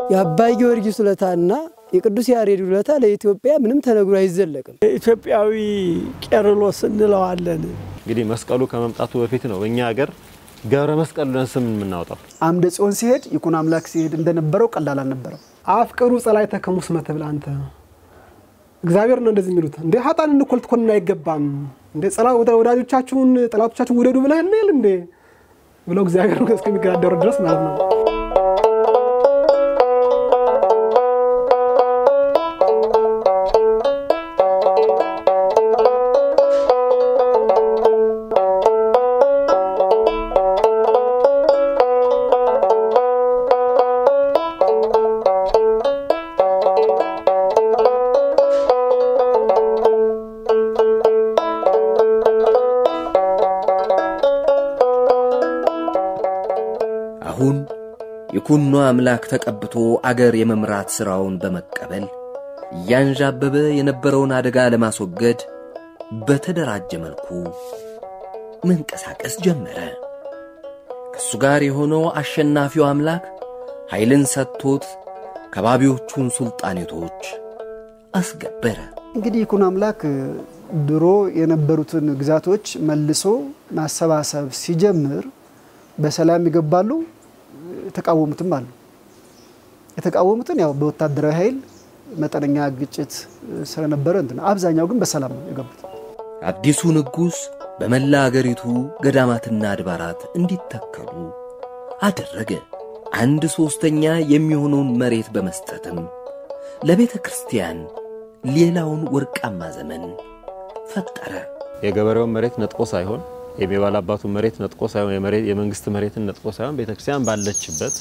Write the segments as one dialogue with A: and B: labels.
A: የአባይ ጊዮርጊስ ውለታና የቅዱስ ያሬድ ውለታ ለኢትዮጵያ ምንም ተነግሮ አይዘለቅም።
B: ኢትዮጵያዊ ቄርሎስ እንለዋለን።
C: እንግዲህ መስቀሉ ከመምጣቱ በፊት ነው እኛ ሀገር ገብረ መስቀል ብለን ስም የምናወጣው።
D: አምደ ጽዮን ሲሄድ ይኩኖ አምላክ ሲሄድ እንደነበረው ቀላል አልነበረም።
B: አፍቅሩ ጸላእተከ ሙስመ ትብል አንተ እግዚአብሔር ነው እንደዚህ የሚሉት እንዴ ሀጣን እንኮል ትኮንን አይገባም እንዴ ጸላ ወዳጆቻችሁን ጠላቶቻችሁን ውደዱ ብለህ የለ እንዴ ብለው እግዚአብሔር እስከሚገዳደሩ ድረስ ማለት ነው።
E: አሁን ይኩኖ አምላክ ተቀብቶ አገር የመምራት ሥራውን በመቀበል እያንዣበበ የነበረውን አደጋ ለማስወገድ በተደራጀ መልኩ መንቀሳቀስ ጀመረ። ከእሱ ጋር የሆነው አሸናፊው አምላክ ኃይልን ሰጥቶት ከባቢዎቹን ሱልጣኔቶች አስገበረ።
D: እንግዲህ ይኩኖ አምላክ ድሮ የነበሩትን ግዛቶች መልሶ ማሰባሰብ ሲጀምር በሰላም ይገባሉ፣ የተቃወሙትም አሉ። የተቃወሙትን ያው በወታደራዊ ኃይል መጠነኛ ግጭት ስለነበረ እንትን አብዛኛው ግን በሰላም ነው የገቡት።
E: አዲሱ ንጉሥ በመላ አገሪቱ ገዳማትና አድባራት እንዲተከሉ አደረገ። አንድ ሦስተኛ የሚሆነውን መሬት በመስጠትም ለቤተ ክርስቲያን ሌላውን ወርቃማ ዘመን ፈጠረ።
C: የገበሬውን መሬት ነጥቆ ሳይሆን የባለ አባቱን መሬት ነጥቆ ሳይሆን የመሬት የመንግስት መሬትን ነጥቆ ሳይሆን ቤተክርስቲያን ባለችበት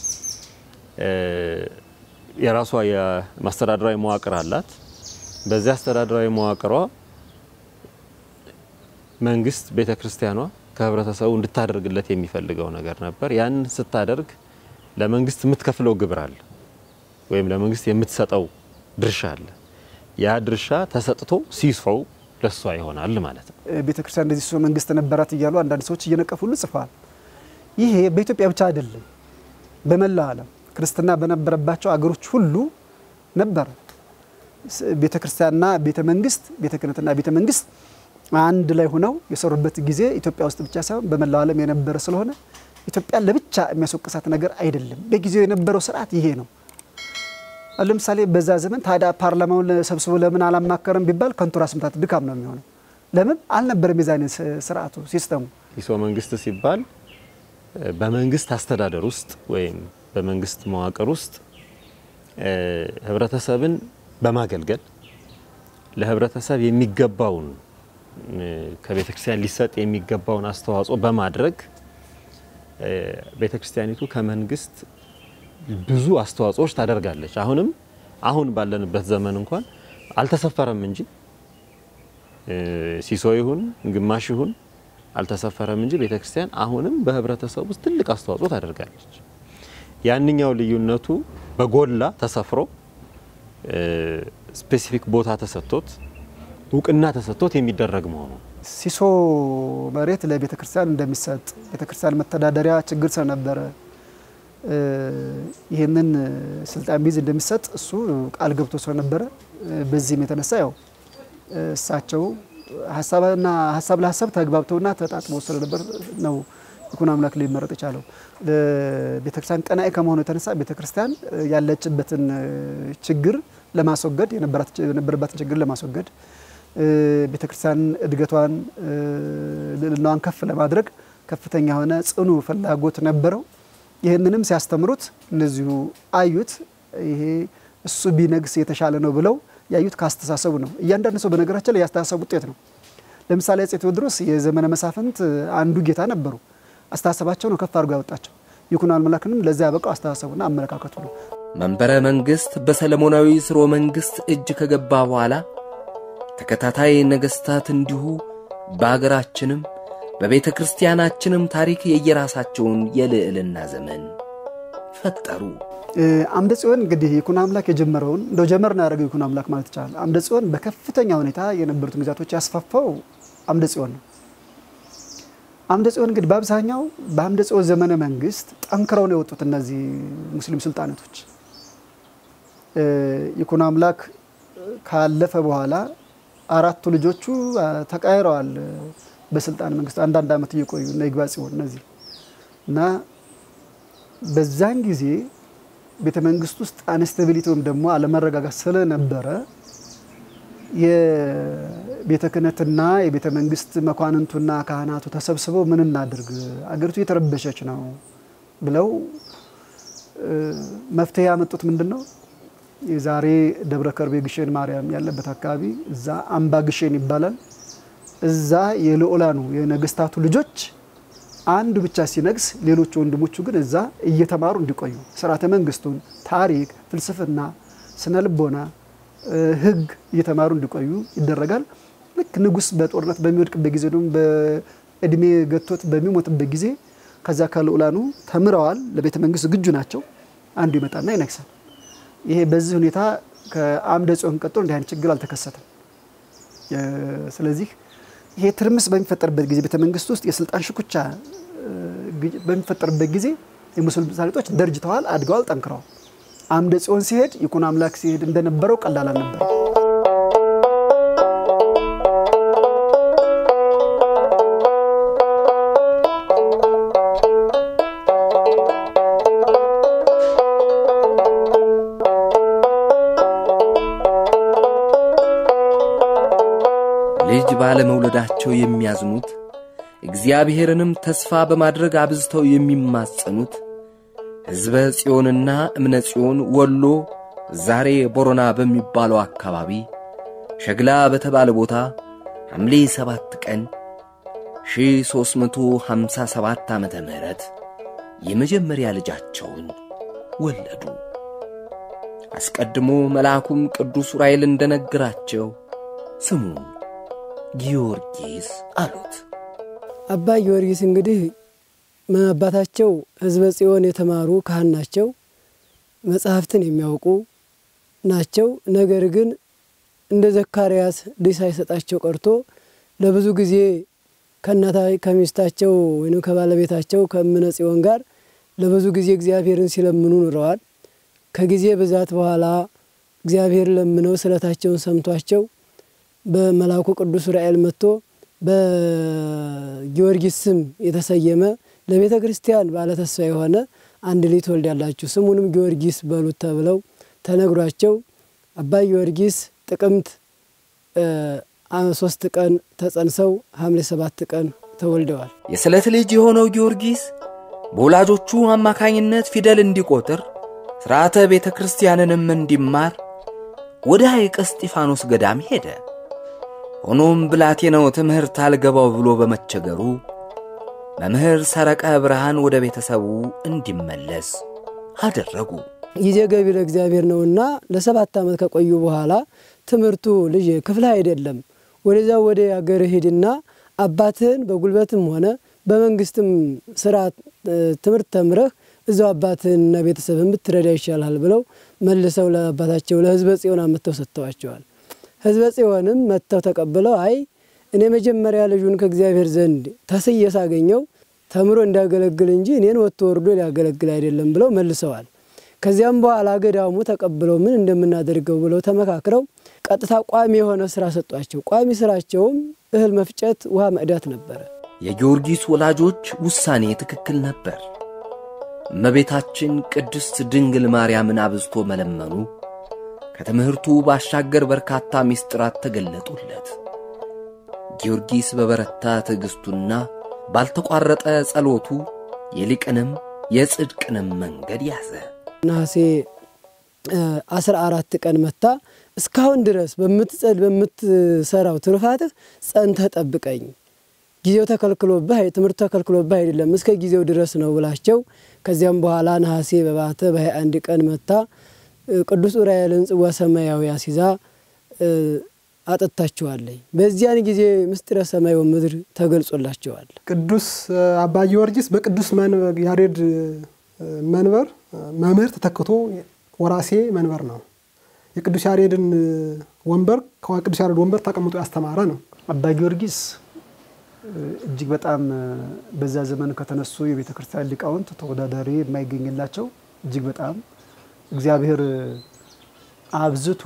C: የራሷ የማስተዳደራዊ መዋቅር አላት። በዚያ አስተዳደራዊ መዋቅሯ መንግስት ቤተክርስቲያኗ ከህብረተሰቡ እንድታደርግለት የሚፈልገው ነገር ነበር። ያን ስታደርግ ለመንግስት የምትከፍለው ግብር አለ፣ ወይም ለመንግስት የምትሰጠው ድርሻ አለ። ያ ድርሻ ተሰጥቶ ሲሶው ለሷ ይሆናል ማለት ነው።
D: ቤተ ክርስቲያን እንደዚህ ሶ መንግስት ነበራት እያሉ አንዳንድ ሰዎች እየነቀፉ ሁሉ ጽፈዋል። ይሄ በኢትዮጵያ ብቻ አይደለም፣ በመላው ዓለም ክርስትና በነበረባቸው አገሮች ሁሉ ነበረ። ቤተ ክርስቲያንና ቤተ መንግስት፣ ቤተ ክህነትና ቤተ መንግስት አንድ ላይ ሆነው የሰሩበት ጊዜ ኢትዮጵያ ውስጥ ብቻ ሳይሆን በመላው ዓለም የነበረ ስለሆነ ኢትዮጵያን ለብቻ የሚያስወቅሳት ነገር አይደለም። በጊዜው የነበረው ስርዓት ይሄ ነው። ለምሳሌ በዛ ዘመን ታዲያ ፓርላማውን ሰብስቦ ለምን አላማከረም ቢባል ከንቱ ራስ ምታት ድካም ነው የሚሆነው። ለምን አልነበረም የዛ አይነት ስርዓቱ ሲስተሙ።
C: ኢሶ መንግስት ሲባል በመንግስት አስተዳደር ውስጥ ወይም በመንግስት መዋቅር ውስጥ ህብረተሰብን በማገልገል ለህብረተሰብ የሚገባውን ከቤተ ክርስቲያን ሊሰጥ የሚገባውን አስተዋጽኦ በማድረግ ቤተ ክርስቲያኒቱ ከመንግስት ብዙ አስተዋጽኦች ታደርጋለች። አሁንም አሁን ባለንበት ዘመን እንኳን አልተሰፈረም እንጂ ሲሶ ይሁን ግማሽ ይሁን አልተሰፈረም እንጂ ቤተክርስቲያን አሁንም በህብረተሰብ ውስጥ ትልቅ አስተዋጽኦ ታደርጋለች። ያንኛው ልዩነቱ በጎላ ተሰፍሮ ስፔሲፊክ ቦታ ተሰጥቶት እውቅና ተሰጥቶት የሚደረግ መሆኑ
D: ሲሶ መሬት ለቤተ ክርስቲያን እንደሚሰጥ ቤተ ክርስቲያን መተዳደሪያ ችግር ስለነበረ ይህንን ስልጣን ቢይዝ እንደሚሰጥ እሱ ቃል ገብቶ ስለነበረ በዚህም የተነሳ ያው እሳቸው ሀሳብና ሀሳብ ለሀሳብ ተግባብተውና ተጣጥመው ስለነበር ነው ይኩኖ አምላክ ሊመረጥ የቻለው። ቤተክርስቲያን ቀናኢ ከመሆኑ የተነሳ ቤተክርስቲያን ያለችበትን ችግር ለማስወገድ የነበረባትን ችግር ለማስወገድ ቤተክርስቲያን እድገቷን ልዕልናዋን ከፍ ለማድረግ ከፍተኛ የሆነ ጽኑ ፍላጎት ነበረው። ይህንንም ሲያስተምሩት እነዚሁ አዩት። ይሄ እሱ ቢነግስ የተሻለ ነው ብለው ያዩት ካስተሳሰቡ ነው። እያንዳንዱ ሰው በነገራችን ላይ ያስተሳሰቡ ውጤት ነው። ለምሳሌ አፄ ቴዎድሮስ የዘመነ መሳፍንት አንዱ ጌታ ነበሩ። አስተሳሰባቸው ነው ከፍ አድርጎ ያወጣቸው። ይኩኖ አምላክንም ለዚያ ያበቃው አስተሳሰቡና አመለካከቱ ነው።
E: መንበረ መንግሥት በሰለሞናዊ ሥርወ መንግሥት እጅ ከገባ በኋላ ተከታታይ ነገሥታት እንዲሁ በአገራችንም በቤተ ክርስቲያናችንም ታሪክ የየራሳቸውን የልዕልና ዘመን ፈጠሩ።
D: አምደ ጽዮን እንግዲህ ይኩኖ አምላክ የጀመረውን እንደው ጀመር ነው ያደረገው ይኩኖ አምላክ ማለት ይቻላል። አምደ ጽዮን በከፍተኛ ሁኔታ የነበሩትን ግዛቶች ያስፋፋው አምደ ጽዮን ነው። አምደ ጽዮን እንግዲህ በአብዛኛው በአምደ ጽዮን ዘመነ መንግስት ጠንክረው ነው የወጡት እነዚህ ሙስሊም ሱልጣናቶች። ይኩኖ አምላክ ካለፈ በኋላ አራቱ ልጆቹ ተቃይረዋል በስልጣን መንግስት አንዳንድ ዓመት እየቆዩ እና ይግባ ጽዮን እነዚህ እና በዛን ጊዜ ቤተ መንግስት ውስጥ አንስታቢሊቲ ወይም ደግሞ አለመረጋጋት ስለነበረ የቤተ ክህነትና የቤተ መንግስት መኳንንቱና ካህናቱ ተሰብስበው ምን እናድርግ፣ አገሪቱ እየተረበሸች ነው ብለው መፍትሄ ያመጡት ምንድን ነው? የዛሬ ደብረ ከርቤ ግሼን ማርያም ያለበት አካባቢ እዛ አምባ ግሼን ይባላል። እዛ የልዑላኑ የነገስታቱ ልጆች አንዱ ብቻ ሲነግስ፣ ሌሎች ወንድሞቹ ግን እዛ እየተማሩ እንዲቆዩ ስርዓተ መንግስቱን፣ ታሪክ፣ ፍልስፍና፣ ስነ ልቦና፣ ህግ እየተማሩ እንዲቆዩ ይደረጋል። ልክ ንጉስ በጦርነት በሚወድቅበት ጊዜ ደግሞ በእድሜ ገቶት በሚሞትበት ጊዜ ከዛ ከልዑላኑ ተምረዋል፣ ለቤተ መንግስት ዝግጁ ናቸው። አንዱ ይመጣና ይነግሳል። ይሄ በዚህ ሁኔታ ከአምደ ጽዮን ቀጥሎ እንዲህ አይነት ችግር አልተከሰተም። ስለዚህ ይሄ ትርምስ በሚፈጠርበት ጊዜ ቤተ መንግስት ውስጥ የስልጣን ሽኩቻ በሚፈጠርበት ጊዜ የሙስሊም ሳሊጦች ደርጅተዋል፣ አድገዋል፣ ጠንክረዋል። አምደ ጽዮን ሲሄድ ይኩኖ አምላክ ሲሄድ እንደነበረው ቀላል አልነበረም።
E: ልጅ ባለመውለዳቸው የሚያዝኑት እግዚአብሔርንም ተስፋ በማድረግ አብዝተው የሚማጸኑት ሕዝበ ጽዮንና እምነ ጽዮን ወሎ ዛሬ ቦረና በሚባለው አካባቢ ሸግላ በተባለ ቦታ ሐምሌ ሰባት ቀን 1357 ዓመተ ምህረት የመጀመሪያ ልጃቸውን ወለዱ። አስቀድሞ መልአኩም ቅዱስ ዑራኤል እንደነገራቸው ስሙን ጊዮርጊስ አሉት።
A: አባ ጊዮርጊስ እንግዲህ አባታቸው ሕዝበ ጽዮን የተማሩ ካህን ናቸው። መጽሐፍትን የሚያውቁ ናቸው። ነገር ግን እንደ ዘካርያስ ልጅ ሳይሰጣቸው ቀርቶ ለብዙ ጊዜ ከእናታ ከሚስታቸው ወይም ከባለቤታቸው ከእምነ ጽዮን ጋር ለብዙ ጊዜ እግዚአብሔርን ሲለምኑ ኑረዋል። ከጊዜ ብዛት በኋላ እግዚአብሔር ለምነው ስለታቸውን ሰምቷቸው በመልአኩ ቅዱስ ዑራኤል መጥቶ በጊዮርጊስ ስም የተሰየመ ለቤተ ክርስቲያን ባለተስፋ የሆነ አንድ ልጅ ትወልዳላችሁ ስሙንም ጊዮርጊስ በሉት ተብለው ተነግሯቸው አባ ጊዮርጊስ ጥቅምት ሶስት ቀን ተጸንሰው ሐምሌ ሰባት ቀን ተወልደዋል።
E: የስለት ልጅ የሆነው ጊዮርጊስ በወላጆቹ አማካኝነት ፊደል እንዲቆጥር ሥርዓተ ቤተ ክርስቲያንንም እንዲማር ወደ ሐይቀ እስጢፋኖስ ገዳም ሄደ። ሆኖም ብላቴናው ትምህርት አልገባው ብሎ በመቸገሩ መምህር ሰረቀ ብርሃን ወደ ቤተሰቡ እንዲመለስ አደረጉ።
A: ጊዜ ገቢ ለእግዚአብሔር ነውና ለሰባት ዓመት ከቆዩ በኋላ ትምህርቱ ልጅ ክፍል አይደለም፣ ወደዛ ወደ አገር ሂድና አባትህን በጉልበትም ሆነ በመንግስትም ስራ ትምህርት ተምረህ እዛው አባትህንና ቤተሰብህን ብትረዳ ይሻላል ብለው መልሰው ለአባታቸው ለሕዝበ ጽዮን አመጥተው ሰጥተዋቸዋል። ሕዝበ ጽዮንም መጥተው ተቀብለው አይ እኔ መጀመሪያ ልጁን ከእግዚአብሔር ዘንድ ተስዬ ሳገኘው ተምሮ እንዲያገለግል እንጂ እኔን ወጥቶ ወርዶ ሊያገለግል አይደለም ብለው መልሰዋል። ከዚያም በኋላ ገዳሙ ተቀብለው ምን እንደምናደርገው ብለው ተመካክረው ቀጥታ ቋሚ የሆነ ስራ ሰጧቸው። ቋሚ ስራቸውም እህል መፍጨት፣ ውሃ መቅዳት ነበረ።
E: የጊዮርጊስ ወላጆች ውሳኔ ትክክል ነበር። እመቤታችን ቅድስት ድንግል ማርያምን አብዝቶ መለመኑ ከትምህርቱ ባሻገር በርካታ ምስጢራት ተገለጡለት። ጊዮርጊስ በበረታ ትዕግሥቱና ባልተቋረጠ ጸሎቱ የሊቅንም የጽድቅንም መንገድ ያዘ።
A: ነሐሴ አስራ አራት ቀን መታ እስካሁን ድረስ በምትጸድ በምትሰራው ትሩፋትህ ጸንተህ ጠብቀኝ ጊዜው ተከልክሎብህ ትምህርቱ ተከልክሎብህ አይደለም እስከ ጊዜው ድረስ ነው ብላቸው ከዚያም በኋላ ነሐሴ በባተ በሀያ አንድ ቀን መታ ቅዱስ ዑራኤልን ጽዋ ሰማያዊ አሲዛ አጠጥታቸዋለኝ። በዚያን ጊዜ ምስጢረ ሰማይ ወምድር ተገልጾላቸዋል።
B: ቅዱስ አባ ጊዮርጊስ በቅዱስ ያሬድ መንበር መምህር ተተክቶ ወራሴ መንበር ነው። የቅዱስ ያሬድን ወንበር ከቅዱስ ያሬድ ወንበር ተቀምጦ ያስተማረ ነው።
D: አባ ጊዮርጊስ እጅግ በጣም በዛ ዘመን ከተነሱ የቤተ ክርስቲያን ሊቃውንት ተወዳዳሪ የማይገኝላቸው እጅግ በጣም እግዚአብሔር አብዝቶ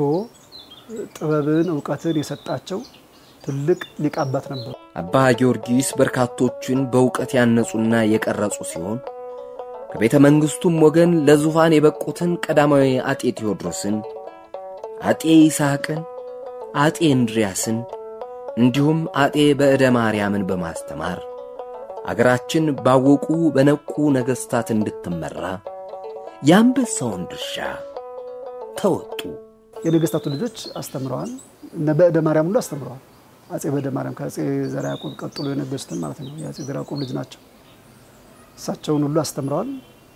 D: ጥበብን እውቀትን የሰጣቸው ትልቅ ሊቅ አባት ነበሩ።
E: አባ ጊዮርጊስ በርካቶችን በእውቀት ያነጹና የቀረጹ ሲሆን ከቤተ መንግሥቱም ወገን ለዙፋን የበቁትን ቀዳማዊ አጤ ቴዎድሮስን፣ አጤ ይስሐቅን፣ አጤ እንድሪያስን እንዲሁም አጤ በዕደ ማርያምን በማስተማር አገራችን ባወቁ በነቁ ነገሥታት እንድትመራ የአንበሳውን ድርሻ ተወጡ።
D: የነገስታቱ ልጆች አስተምረዋል። እነ በዕደ ማርያም ሁሉ አስተምረዋል። አጼ በዕደ ማርያም ከአጼ ዘርዓ ያዕቆብ ቀጥሎ የነገሱትን ማለት ነው። የአጼ ዘርዓ ያዕቆብ ልጅ ናቸው። እሳቸውን ሁሉ አስተምረዋል።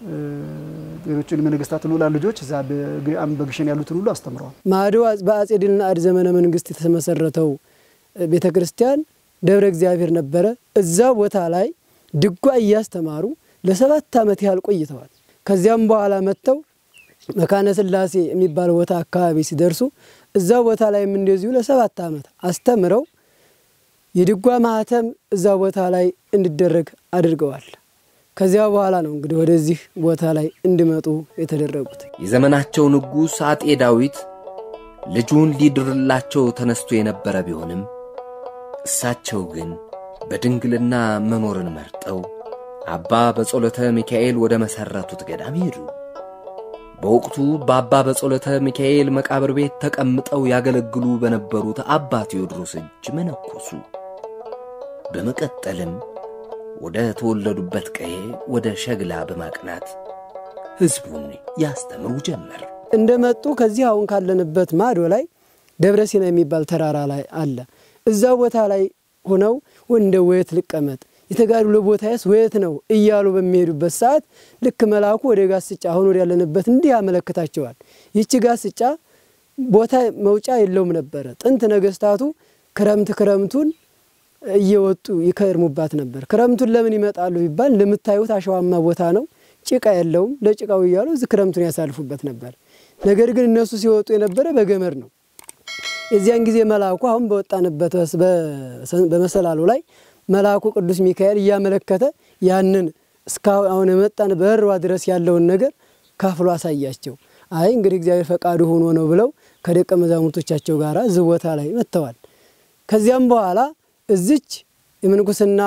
D: ሌሎችን የነገስታት ልዑላን ልጆች እዛ በግሸን ያሉትን ሁሉ አስተምረዋል።
A: ማዶ በአጼ ድልና ዘመነ መንግስት የተመሰረተው ቤተ ክርስቲያን ደብረ እግዚአብሔር ነበረ። እዛ ቦታ ላይ ድጓ እያስተማሩ ለሰባት ዓመት ያህል ቆይተዋል። ከዚያም በኋላ መጥተው መካነ ስላሴ የሚባል ቦታ አካባቢ ሲደርሱ እዛ ቦታ ላይም እንደዚሁ ለሰባት ዓመት አስተምረው የድጓ ማህተም እዛ ቦታ ላይ እንዲደረግ አድርገዋል። ከዚያ በኋላ ነው እንግዲህ ወደዚህ ቦታ ላይ እንዲመጡ የተደረጉት።
E: የዘመናቸው ንጉሥ አጤ ዳዊት ልጁን ሊድርላቸው ተነስቶ የነበረ ቢሆንም እሳቸው ግን በድንግልና መኖርን መርጠው አባ በጸሎተ ሚካኤል ወደ መሠረቱት ገዳም ሄዱ። በወቅቱ በአባ በጸሎተ ሚካኤል መቃብር ቤት ተቀምጠው ያገለግሉ በነበሩት አባ ቴዎድሮስ እጅ መነኮሱ። በመቀጠልም ወደ ተወለዱበት ቀዬ ወደ ሸግላ በማቅናት ሕዝቡን ያስተምሩ ጀመር።
A: እንደመጡ ከዚህ አሁን ካለንበት ማዶ ላይ ደብረ ሲና የሚባል ተራራ ላይ አለ። እዛ ቦታ ላይ ሆነው እንደ ወየት ልቀመጥ የተጋድሎ ቦታዬስ ወየት ነው እያሉ በሚሄዱበት ሰዓት ልክ መልአኩ ወደ ጋስጫ አሁን ወደ ያለንበት እንዲህ ያመለክታቸዋል። ይቺ ጋስጫ ቦታ መውጫ የለውም ነበረ። ጥንት ነገስታቱ ክረምት ክረምቱን እየወጡ ይከርሙባት ነበር። ክረምቱን ለምን ይመጣሉ ቢባል ለምታዩት አሸዋማ ቦታ ነው፣ ጭቃ የለውም። ለጭቃው እያሉ እዚህ ክረምቱን ያሳልፉበት ነበር። ነገር ግን እነሱ ሲወጡ የነበረ በገመድ ነው። የዚያን ጊዜ መልአኩ አሁን በወጣንበት በመሰላሉ ላይ መልአኩ ቅዱስ ሚካኤል እያመለከተ ያንን እስካሁን አሁን የመጣን በእርዋ ድረስ ያለውን ነገር ካፍሎ አሳያቸው። አይ እንግዲህ እግዚአብሔር ፈቃዱ ሆኖ ነው ብለው ከደቀ መዛሙርቶቻቸው ጋር እዚህ ቦታ ላይ መጥተዋል። ከዚያም በኋላ እዚች የምንኩስና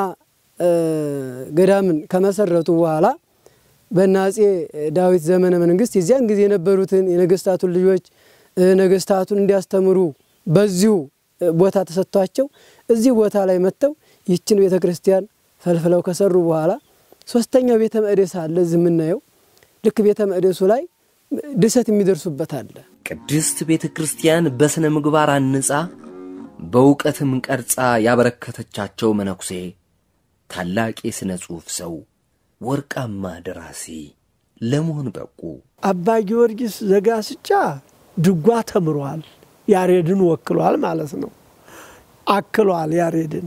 A: ገዳምን ከመሰረቱ በኋላ በእነ አፄ ዳዊት ዘመነ መንግስት የዚያን ጊዜ የነበሩትን የነገስታቱን ልጆች ነገስታቱን እንዲያስተምሩ በዚሁ ቦታ ተሰጥቷቸው እዚህ ቦታ ላይ መጥተው ይችን ቤተ ክርስቲያን ፈልፍለው ከሰሩ በኋላ ሶስተኛው ቤተ መቅደስ አለ እዚህ የምናየው። ልክ ቤተ መቅደሱ ላይ ድሰት የሚደርሱበት አለ።
E: ቅድስት ቤተ ክርስቲያን በሥነ ምግባር አንጻ በእውቀትም ቀርጻ ያበረከተቻቸው መነኩሴ ታላቅ የሥነ ጽሑፍ ሰው፣ ወርቃማ ደራሲ ለመሆን በቁ።
F: አባ ጊዮርጊስ ዘጋስጫ ድጓ ተምሯል። ያሬድን ወክሏል ማለት ነው። አክሏል ያሬድን።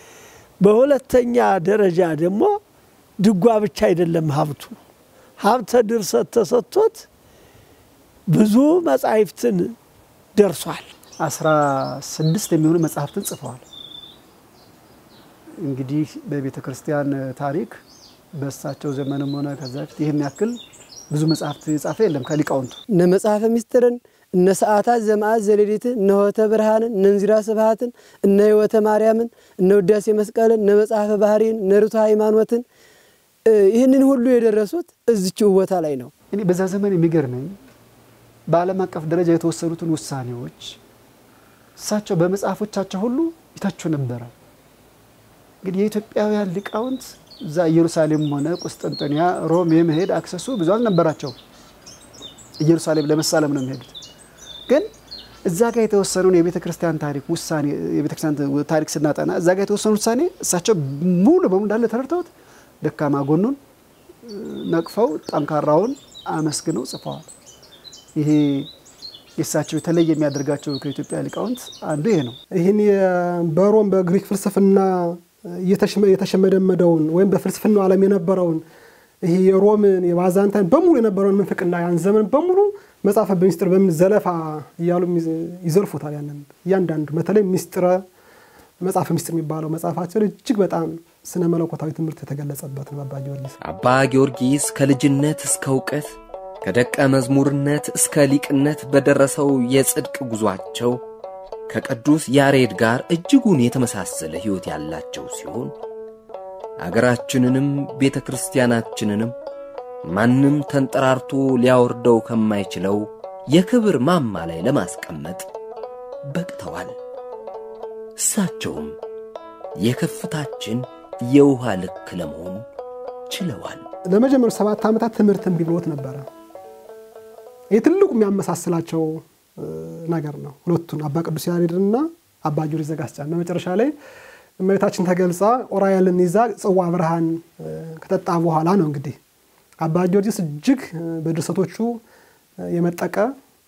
F: በሁለተኛ ደረጃ ደግሞ ድጓ ብቻ አይደለም ሀብቱ፣ ሀብተ ድርሰት ተሰጥቶት ብዙ መጻሕፍትን ደርሷል።
D: አስራ ስድስት የሚሆኑ መጽሐፍትን ጽፈዋል። እንግዲህ በቤተ ክርስቲያን ታሪክ በእሳቸው ዘመንም ሆነ ከዛ በፊት ይህን ያክል ብዙ መጽሐፍት የጻፈ የለም ከሊቃውንቱ።
A: እነ መጽሐፈ ምስጢርን፣ እነ ሰዓታት ዘመዓት ዘሌሊትን፣ እነ ሆተ ብርሃንን፣ እነ እንዚራ ስብሐትን፣ እነ ሕይወተ ማርያምን፣ እነ ውዳሴ መስቀልን፣ እነ መጽሐፈ ባህሪን፣ እነ ርቱዐ ሃይማኖትን ይህንን ሁሉ የደረሱት እዚችው ቦታ ላይ ነው።
D: እኔ በዛ ዘመን የሚገርመኝ በዓለም አቀፍ ደረጃ የተወሰኑትን ውሳኔዎች እሳቸው በመጽሐፎቻቸው ሁሉ ይተቹ ነበረ። እንግዲህ የኢትዮጵያውያን ሊቃውንት እዛ ኢየሩሳሌም ሆነ ቁስጥንጥንያ፣ ሮም የመሄድ አክሰሱ ብዙ አልነበራቸውም። ኢየሩሳሌም ለመሳለም ነው የሚሄዱት። ግን እዛ ጋር የተወሰነውን የቤተ ክርስቲያን ታሪክ ውሳኔ የቤተ ክርስቲያን ታሪክ ስናጠና እዛ ጋር የተወሰኑ ውሳኔ እሳቸው ሙሉ በሙሉ እንዳለ ተረድተውት ደካማ ጎኑን ነቅፈው ጠንካራውን አመስግነው ጽፈዋል። ይሄ የእሳቸው የተለየ የሚያደርጋቸው ከኢትዮጵያ ሊቃውንት አንዱ ይሄ ነው።
B: ይህን በሮም በግሪክ ፍልስፍና የተሸመደመደውን ወይም በፍልስፍናው ዓለም የነበረውን ይህ የሮምን የባዛንታይን በሙሉ የነበረውን ምንፍቅና ያን ዘመን በሙሉ መጽሐፈ በሚስጥር በምን ዘለፋ እያሉ ይዘልፉታል። ያንን እያንዳንዱ በተለይ ሚስጥረ መጽሐፈ ሚስጥር የሚባለው መጽሐፋቸው እጅግ በጣም ስነ መለኮታዊ ትምህርት የተገለጸበት ነው። አባ ጊዮርጊስ
E: አባ ጊዮርጊስ ከልጅነት እስከ እውቀት ከደቀ መዝሙርነት እስከ ሊቅነት በደረሰው የጽድቅ ጉዟቸው ከቅዱስ ያሬድ ጋር እጅጉን የተመሳሰለ ሕይወት ያላቸው ሲሆን አገራችንንም ቤተ ክርስቲያናችንንም ማንም ተንጠራርቶ ሊያወርደው ከማይችለው የክብር ማማ ላይ ለማስቀመጥ በቅተዋል። እሳቸውም የከፍታችን የውሃ ልክ ለመሆን ችለዋል።
B: ለመጀመሪያ ሰባት ዓመታት ትምህርት እምቢ ብሎት ነበረ። ይህ ትልቁ የሚያመሳስላቸው ነገር ነው። ሁለቱን አባ ቅዱስ ያሬድንና አባ ጊዮርጊስ ዘጋስጫን በመጨረሻ ላይ እመቤታችን ተገልጻ ኦራኤልን ይዛ ጽዋ ብርሃን ከጠጣ በኋላ ነው እንግዲህ አባ ጊዮርጊስ እጅግ በድርሰቶቹ የመጠቀ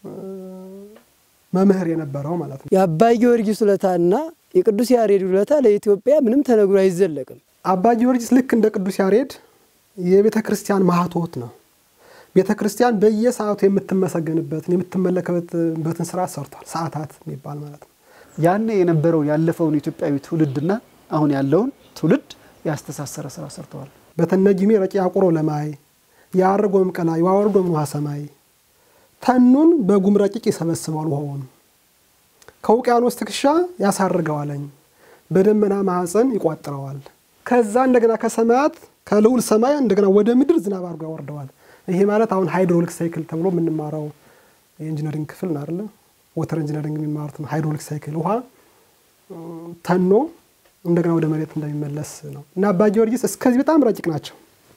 B: መምህር የነበረው ማለት ነው።
A: የአባ ጊዮርጊስ ውለታና የቅዱስ ያሬድ ውለታ ለኢትዮጵያ ምንም ተነግሮ አይዘለቅም።
B: አባ ጊዮርጊስ ልክ እንደ ቅዱስ ያሬድ የቤተ ክርስቲያን ማህቶት ነው። ቤተ ክርስቲያን በየሰዓቱ የምትመሰገንበትን የምትመለከበትን ስራ ሰርቷል። ሰዓታት የሚባል ማለት ነው።
D: ያኔ የነበረው ያለፈውን ኢትዮጵያዊ ትውልድና አሁን ያለውን ትውልድ ያስተሳሰረ ስራ ሰርተዋል።
B: በተነጅሜ ረቂ አቁሮ ለማይ የአርጎም ቀላ የዋወርዶም ውሃ ሰማይ ተኑን በጉም ረቂቅ ይሰበስበዋል ውሃውን ከውቅያኖስ ትከሻ ያሳርገዋለኝ በደመና ማዕፀን ይቋጥረዋል። ከዛ እንደገና ከሰማያት ከልዑል ሰማይ እንደገና ወደ ምድር ዝናብ አድርጎ ያወርደዋል። ይሄ ማለት አሁን ሃይድሮሊክ ሳይክል ተብሎ የምንማረው የኢንጂነሪንግ ክፍል ነው አይደለ? ወተር ኢንጂነሪንግ የሚማሩት ነው። ሃይድሮሊክ ሳይክል ውሃ ተኖ እንደገና ወደ መሬት እንደሚመለስ ነው እና አባ ጊዮርጊስ እስከዚህ በጣም ረቂቅ ናቸው።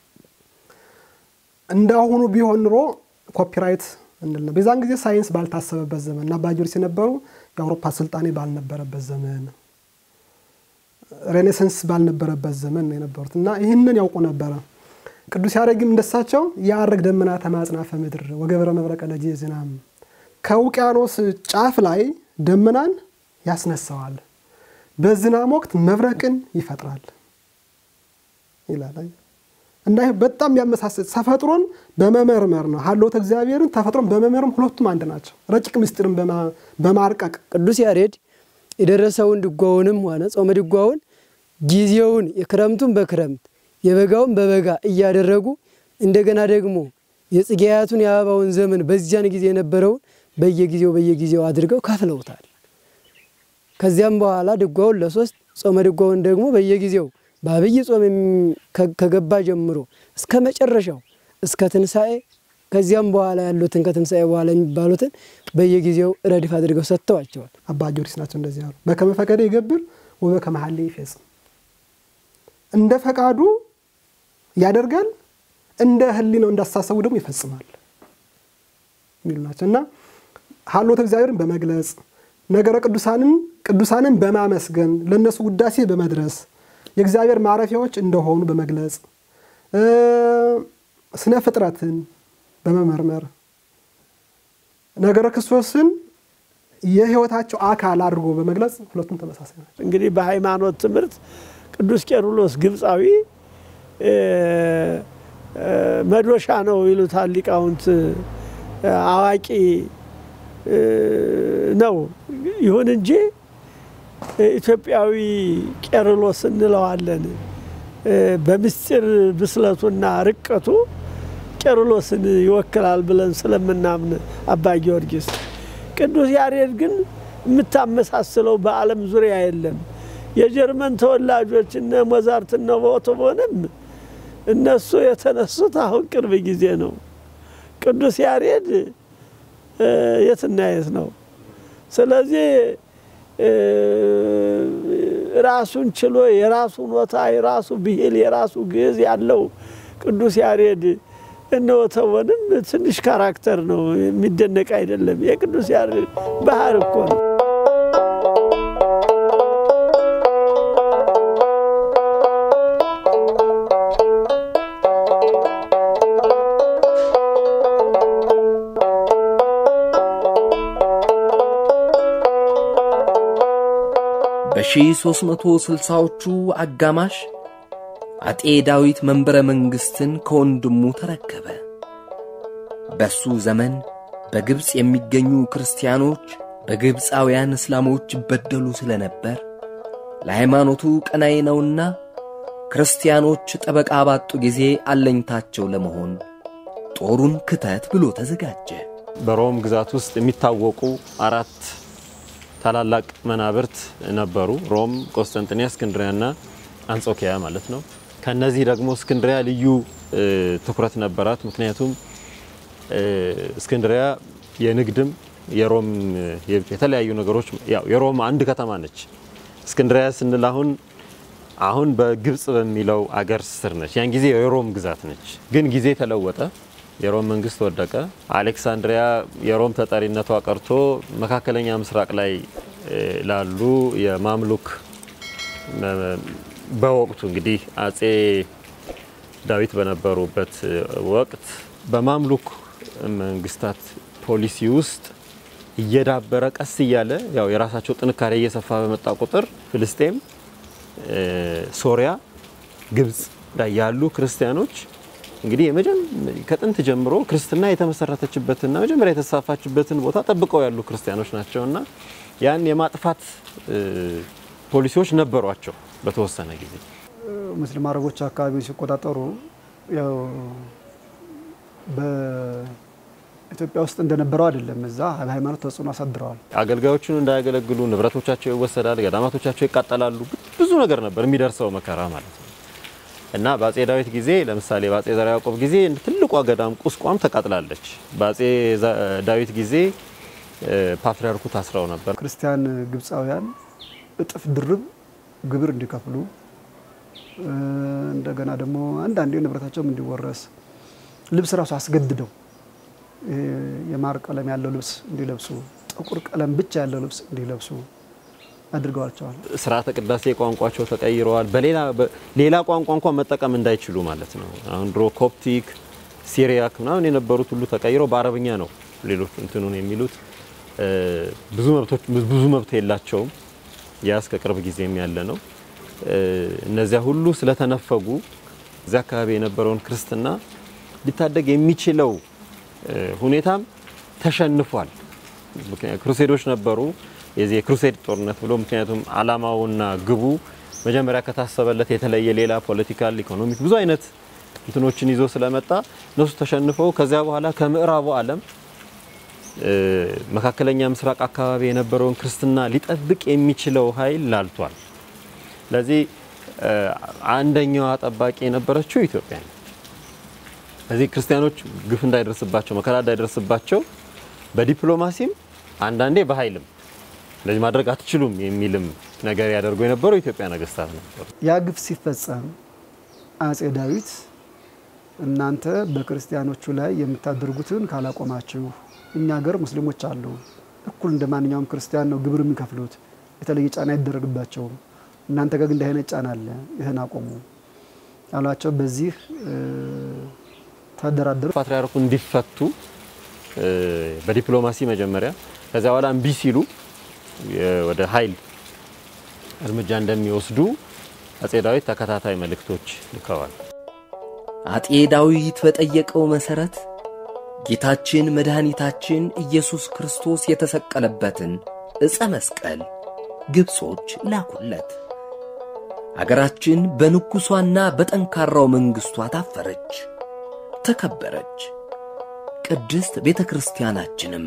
B: እንዳሁኑ ቢሆን ኑሮ ኮፒራይት እንል ነው። በዛን ጊዜ ሳይንስ ባልታሰበበት ዘመን እና አባ ጊዮርጊስ የነበሩ የአውሮፓ ስልጣኔ ባልነበረበት ዘመን ሬኔሰንስ ባልነበረበት ዘመን ነው የነበሩት እና ይህንን ያውቁ ነበረ። ቅዱስ ያሬድም እንደሳቸው የአረግ ደመና ተማጽናፈ ምድር ወገብረ መብረቀ ለጄ ዝናም ከውቅያኖስ ጫፍ ላይ ደመናን ያስነሳዋል፣ በዝናም ወቅት መብረቅን ይፈጥራል ይላል እና ይህ በጣም ያመሳስል ተፈጥሮን በመመርመር ነው። ሀልዎተ እግዚአብሔርን ተፈጥሮን በመመርመር ሁለቱም አንድ ናቸው። ረቂቅ ምስጢርን በማርቀቅ
A: ቅዱስ ያሬድ የደረሰውን ድጓውንም ሆነ ጾመ ድጓውን ጊዜውን የክረምቱን በክረምት የበጋውን በበጋ እያደረጉ እንደገና ደግሞ የጽጌያቱን የአበባውን ዘመን በዚያን ጊዜ የነበረውን በየጊዜው በየጊዜው አድርገው ከፍለውታል። ከዚያም በኋላ ድጓውን ለሶስት ጾመ ድጓውን ደግሞ በየጊዜው በአብይ ጾም ከገባ ጀምሮ እስከ መጨረሻው እስከ ትንሣኤ ከዚያም በኋላ ያሉትን ከትንሣኤ በኋላ የሚባሉትን በየጊዜው ረድፍ አድርገው ሰጥተዋቸዋል።
B: አባ ጊዮርጊስ ናቸው እንደዚህ ያሉ። በከመ ፈቀደ ይገብር ወበከመ ሀሌ ይፈጽም። እንደ ፈቃዱ ያደርጋል፣ እንደ ሕሊናው እንዳሳሰቡ ደግሞ ይፈጽማል የሚሉ ናቸው እና ሀልዎተ እግዚአብሔርን በመግለጽ ነገረ ቅዱሳንን ቅዱሳንን በማመስገን ለእነሱ ውዳሴ በመድረስ የእግዚአብሔር ማረፊያዎች እንደሆኑ በመግለጽ ስነ ፍጥረትን በመመርመር ነገረ ክርስቶስን የሕይወታቸው አካል አድርጎ በመግለጽ ሁለቱም ተመሳሳይ ናቸው።
F: እንግዲህ በሃይማኖት ትምህርት ቅዱስ ቄርሎስ ግብፃዊ መዶሻ ነው ይሉታል ሊቃውንት። አዋቂ ነው። ይሁን እንጂ ኢትዮጵያዊ ቄርሎስ እንለዋለን። በምስጢር ብስለቱና ርቀቱ ቄርሎስን ይወክላል ብለን ስለምናምን አባ ጊዮርጊስ። ቅዱስ ያሬድ ግን የምታመሳስለው በዓለም ዙሪያ የለም። የጀርመን ተወላጆች እነ ሞዛርት እነ ቤቶቨንም እነሱ የተነሱት አሁን ቅርብ ጊዜ ነው። ቅዱስ ያሬድ የትና የት ነው። ስለዚህ ራሱን ችሎ የራሱ ኖታ፣ የራሱ ብሂል፣ የራሱ ግዕዝ ያለው ቅዱስ ያሬድ እነ ቤቶቨንም ትንሽ ካራክተር ነው፣ የሚደነቅ አይደለም። የቅዱስ ያሬድ ባህር እኮ ነው።
E: በ1360ዎቹ አጋማሽ አጤ ዳዊት መንበረ መንግሥትን ከወንድሙ ተረከበ። በሱ ዘመን በግብፅ የሚገኙ ክርስቲያኖች በግብፃውያን እስላሞች ይበደሉ ስለነበር ለሃይማኖቱ ቀናይ ነውና ክርስቲያኖች ጠበቃ ባጡ ጊዜ አለኝታቸው ለመሆን ጦሩን ክተት ብሎ ተዘጋጀ።
C: በሮም ግዛት ውስጥ የሚታወቁ አራት ታላላቅ መናብርት ነበሩ። ሮም፣ ቆስጠንጥንያ፣ እስክንድሪያና አንጾኪያ ማለት ነው። ከነዚህ ደግሞ እስክንድሪያ ልዩ እ፣ ትኩረት ነበራት። ምክንያቱም እ፣ እስክንድሪያ የንግድም የሮም እ፣ የተለያዩ ነገሮች ያው የሮም አንድ ከተማ ነች። እስክንድሪያ ስንል አሁን አሁን በግብጽ በሚለው አገር ስር ነች። ያን ጊዜ የሮም ግዛት ነች። ግን ጊዜ ተለወጠ። የሮም መንግስት ወደቀ። አሌክሳንድሪያ የሮም ተጠሪነቷ ቀርቶ መካከለኛ ምስራቅ ላይ እ፣ ላሉ የማምሉክ እ፣ በወቅቱ እንግዲህ አጼ ዳዊት በነበሩበት እ፣ ወቅት በማምሉክ መንግስታት ፖሊሲ ውስጥ እየዳበረ ቀስ እያለ ያው የራሳቸው ጥንካሬ እየሰፋ በመጣ ቁጥር ፍልስጤም እ፣ ሶሪያ፣ ግብጽ ላይ ያሉ ክርስቲያኖች እንግዲህ የመጀመ- ከጥንት ጀምሮ ክርስትና የተመሰረተችበትና መጀመሪያ የተስፋፋችበትን ቦታ ጠብቀው ያሉ ክርስቲያኖች ናቸውና ያን የማጥፋት እ፣ ፖሊሲዎች ነበሯቸው በተወሰነ ጊዜ።
D: ሙስሊም አረቦች አካባቢውን ሲቆጣጠሩ ያው በኢትዮጵያ ውስጥ እንደነበረው አይደለም። እዛ በሃይማኖት ተጽዕኖ አሳድረዋል።
C: አገልጋዮቹን እንዳያገለግሉ ንብረቶቻቸው ይወሰዳል፣ ገዳማቶቻቸው ይቃጠላሉ። ብዙ ነገር ነበር የሚደርሰው መከራ ማለት ነው። እና በአጼ ዳዊት ጊዜ ለምሳሌ በአጼ ዘርዓ ያዕቆብ ጊዜ ትልቋ ገዳም ቁስቋም ተቃጥላለች። በአጼ ዘ- ዳዊት ጊዜ እ፣ ፓትርያርኩ ታስረው ነበር።
D: ክርስቲያን ግብፃውያን እጥፍ ድርብ ግብር እንዲከፍሉ እ፣ እንደገና ደግሞ አንዳንዴ ንብረታቸውም እንዲወረስ ልብስ ራሱ አስገድደው ይሄ የማር ቀለም ያለው ልብስ እንዲለብሱ፣ ጥቁር ቀለም ብቻ ያለው ልብስ እንዲለብሱ አድርገዋቸዋል።
C: ስርዓተ ቅዳሴ ቋንቋቸው ተቀይረዋል። በሌላ በ- ሌላ ቋንቋ እንኳን መጠቀም እንዳይችሉ ማለት ነው። አሁን ድሮ ኮፕቲክ፣ ሲሪያክ ምናምን የነበሩት ሁሉ ተቀይረው በአረብኛ ነው ሌሎች እንትኑን የሚሉት እ፣ ብዙ መብቶች ብዙ መብት የላቸውም። ያ እስከ ቅርብ ጊዜም ያለ ነው። እ፣ እነዚያ ሁሉ ስለተነፈጉ እዚያ አካባቢ የነበረውን ክርስትና ሊታደግ የሚችለው እ፣ ሁኔታም ተሸንፏል። ምክንያቱም ክሩሴዶች ነበሩ የዚህ የክሩሴድ ጦርነት ብሎ ምክንያቱም አላማውና ግቡ መጀመሪያ ከታሰበለት የተለየ ሌላ ፖለቲካል፣ ኢኮኖሚክ ብዙ አይነት እንትኖችን ይዞ ስለመጣ እነሱ ተሸንፈው ከዚያ በኋላ ከምዕራቡ ዓለም እ፣ መካከለኛ ምስራቅ አካባቢ የነበረውን ክርስትና ሊጠብቅ የሚችለው ኃይል ላልቷል። ስለዚህ እ፣ አንደኛዋ ጠባቂ የነበረችው ኢትዮጵያ ነው። ስለዚህ ክርስቲያኖች ግፍ እንዳይደርስባቸው መከራ እንዳይደርስባቸው በዲፕሎማሲም አንዳንዴ በኃይልም እንደዚህ ማድረግ አትችሉም የሚልም ነገር ያደርጉ የነበረው የኢትዮጵያ ነገስታት ነበሩ።
D: ያ ግፍ ሲፈጸም አጼ ዳዊት እናንተ በክርስቲያኖቹ ላይ የምታደርጉትን ካላቆማችሁ እኛ ሀገር ሙስሊሞች አሉ፣ እኩል እንደ ማንኛውም ክርስቲያን ነው ግብር የሚከፍሉት፣ የተለየ ጫና አይደረግባቸውም። እናንተ ጋር ግን እንዲህ አይነት ጫና አለ፣ ይህን አቆሙ አሏቸው። በዚህ እ፣ ተደራደሩ።
C: ፓትርያርኩ እንዲፈቱ እ፣ በዲፕሎማሲ መጀመሪያ ከዚያ በኋላ እምቢ ሲሉ የ- ወደ ኃይል እርምጃ እንደሚወስዱ አጼ ዳዊት ተከታታይ መልእክቶች ልከዋል።
E: አጤ ዳዊት በጠየቀው መሠረት ጌታችን መድኃኒታችን ኢየሱስ ክርስቶስ የተሰቀለበትን ዕፀ መስቀል ግብጾች ላኩለት። አገራችን በንጉሷና በጠንካራው መንግሥቷ ታፈረች፣ ተከበረች። ቅድስት ቤተ ክርስቲያናችንም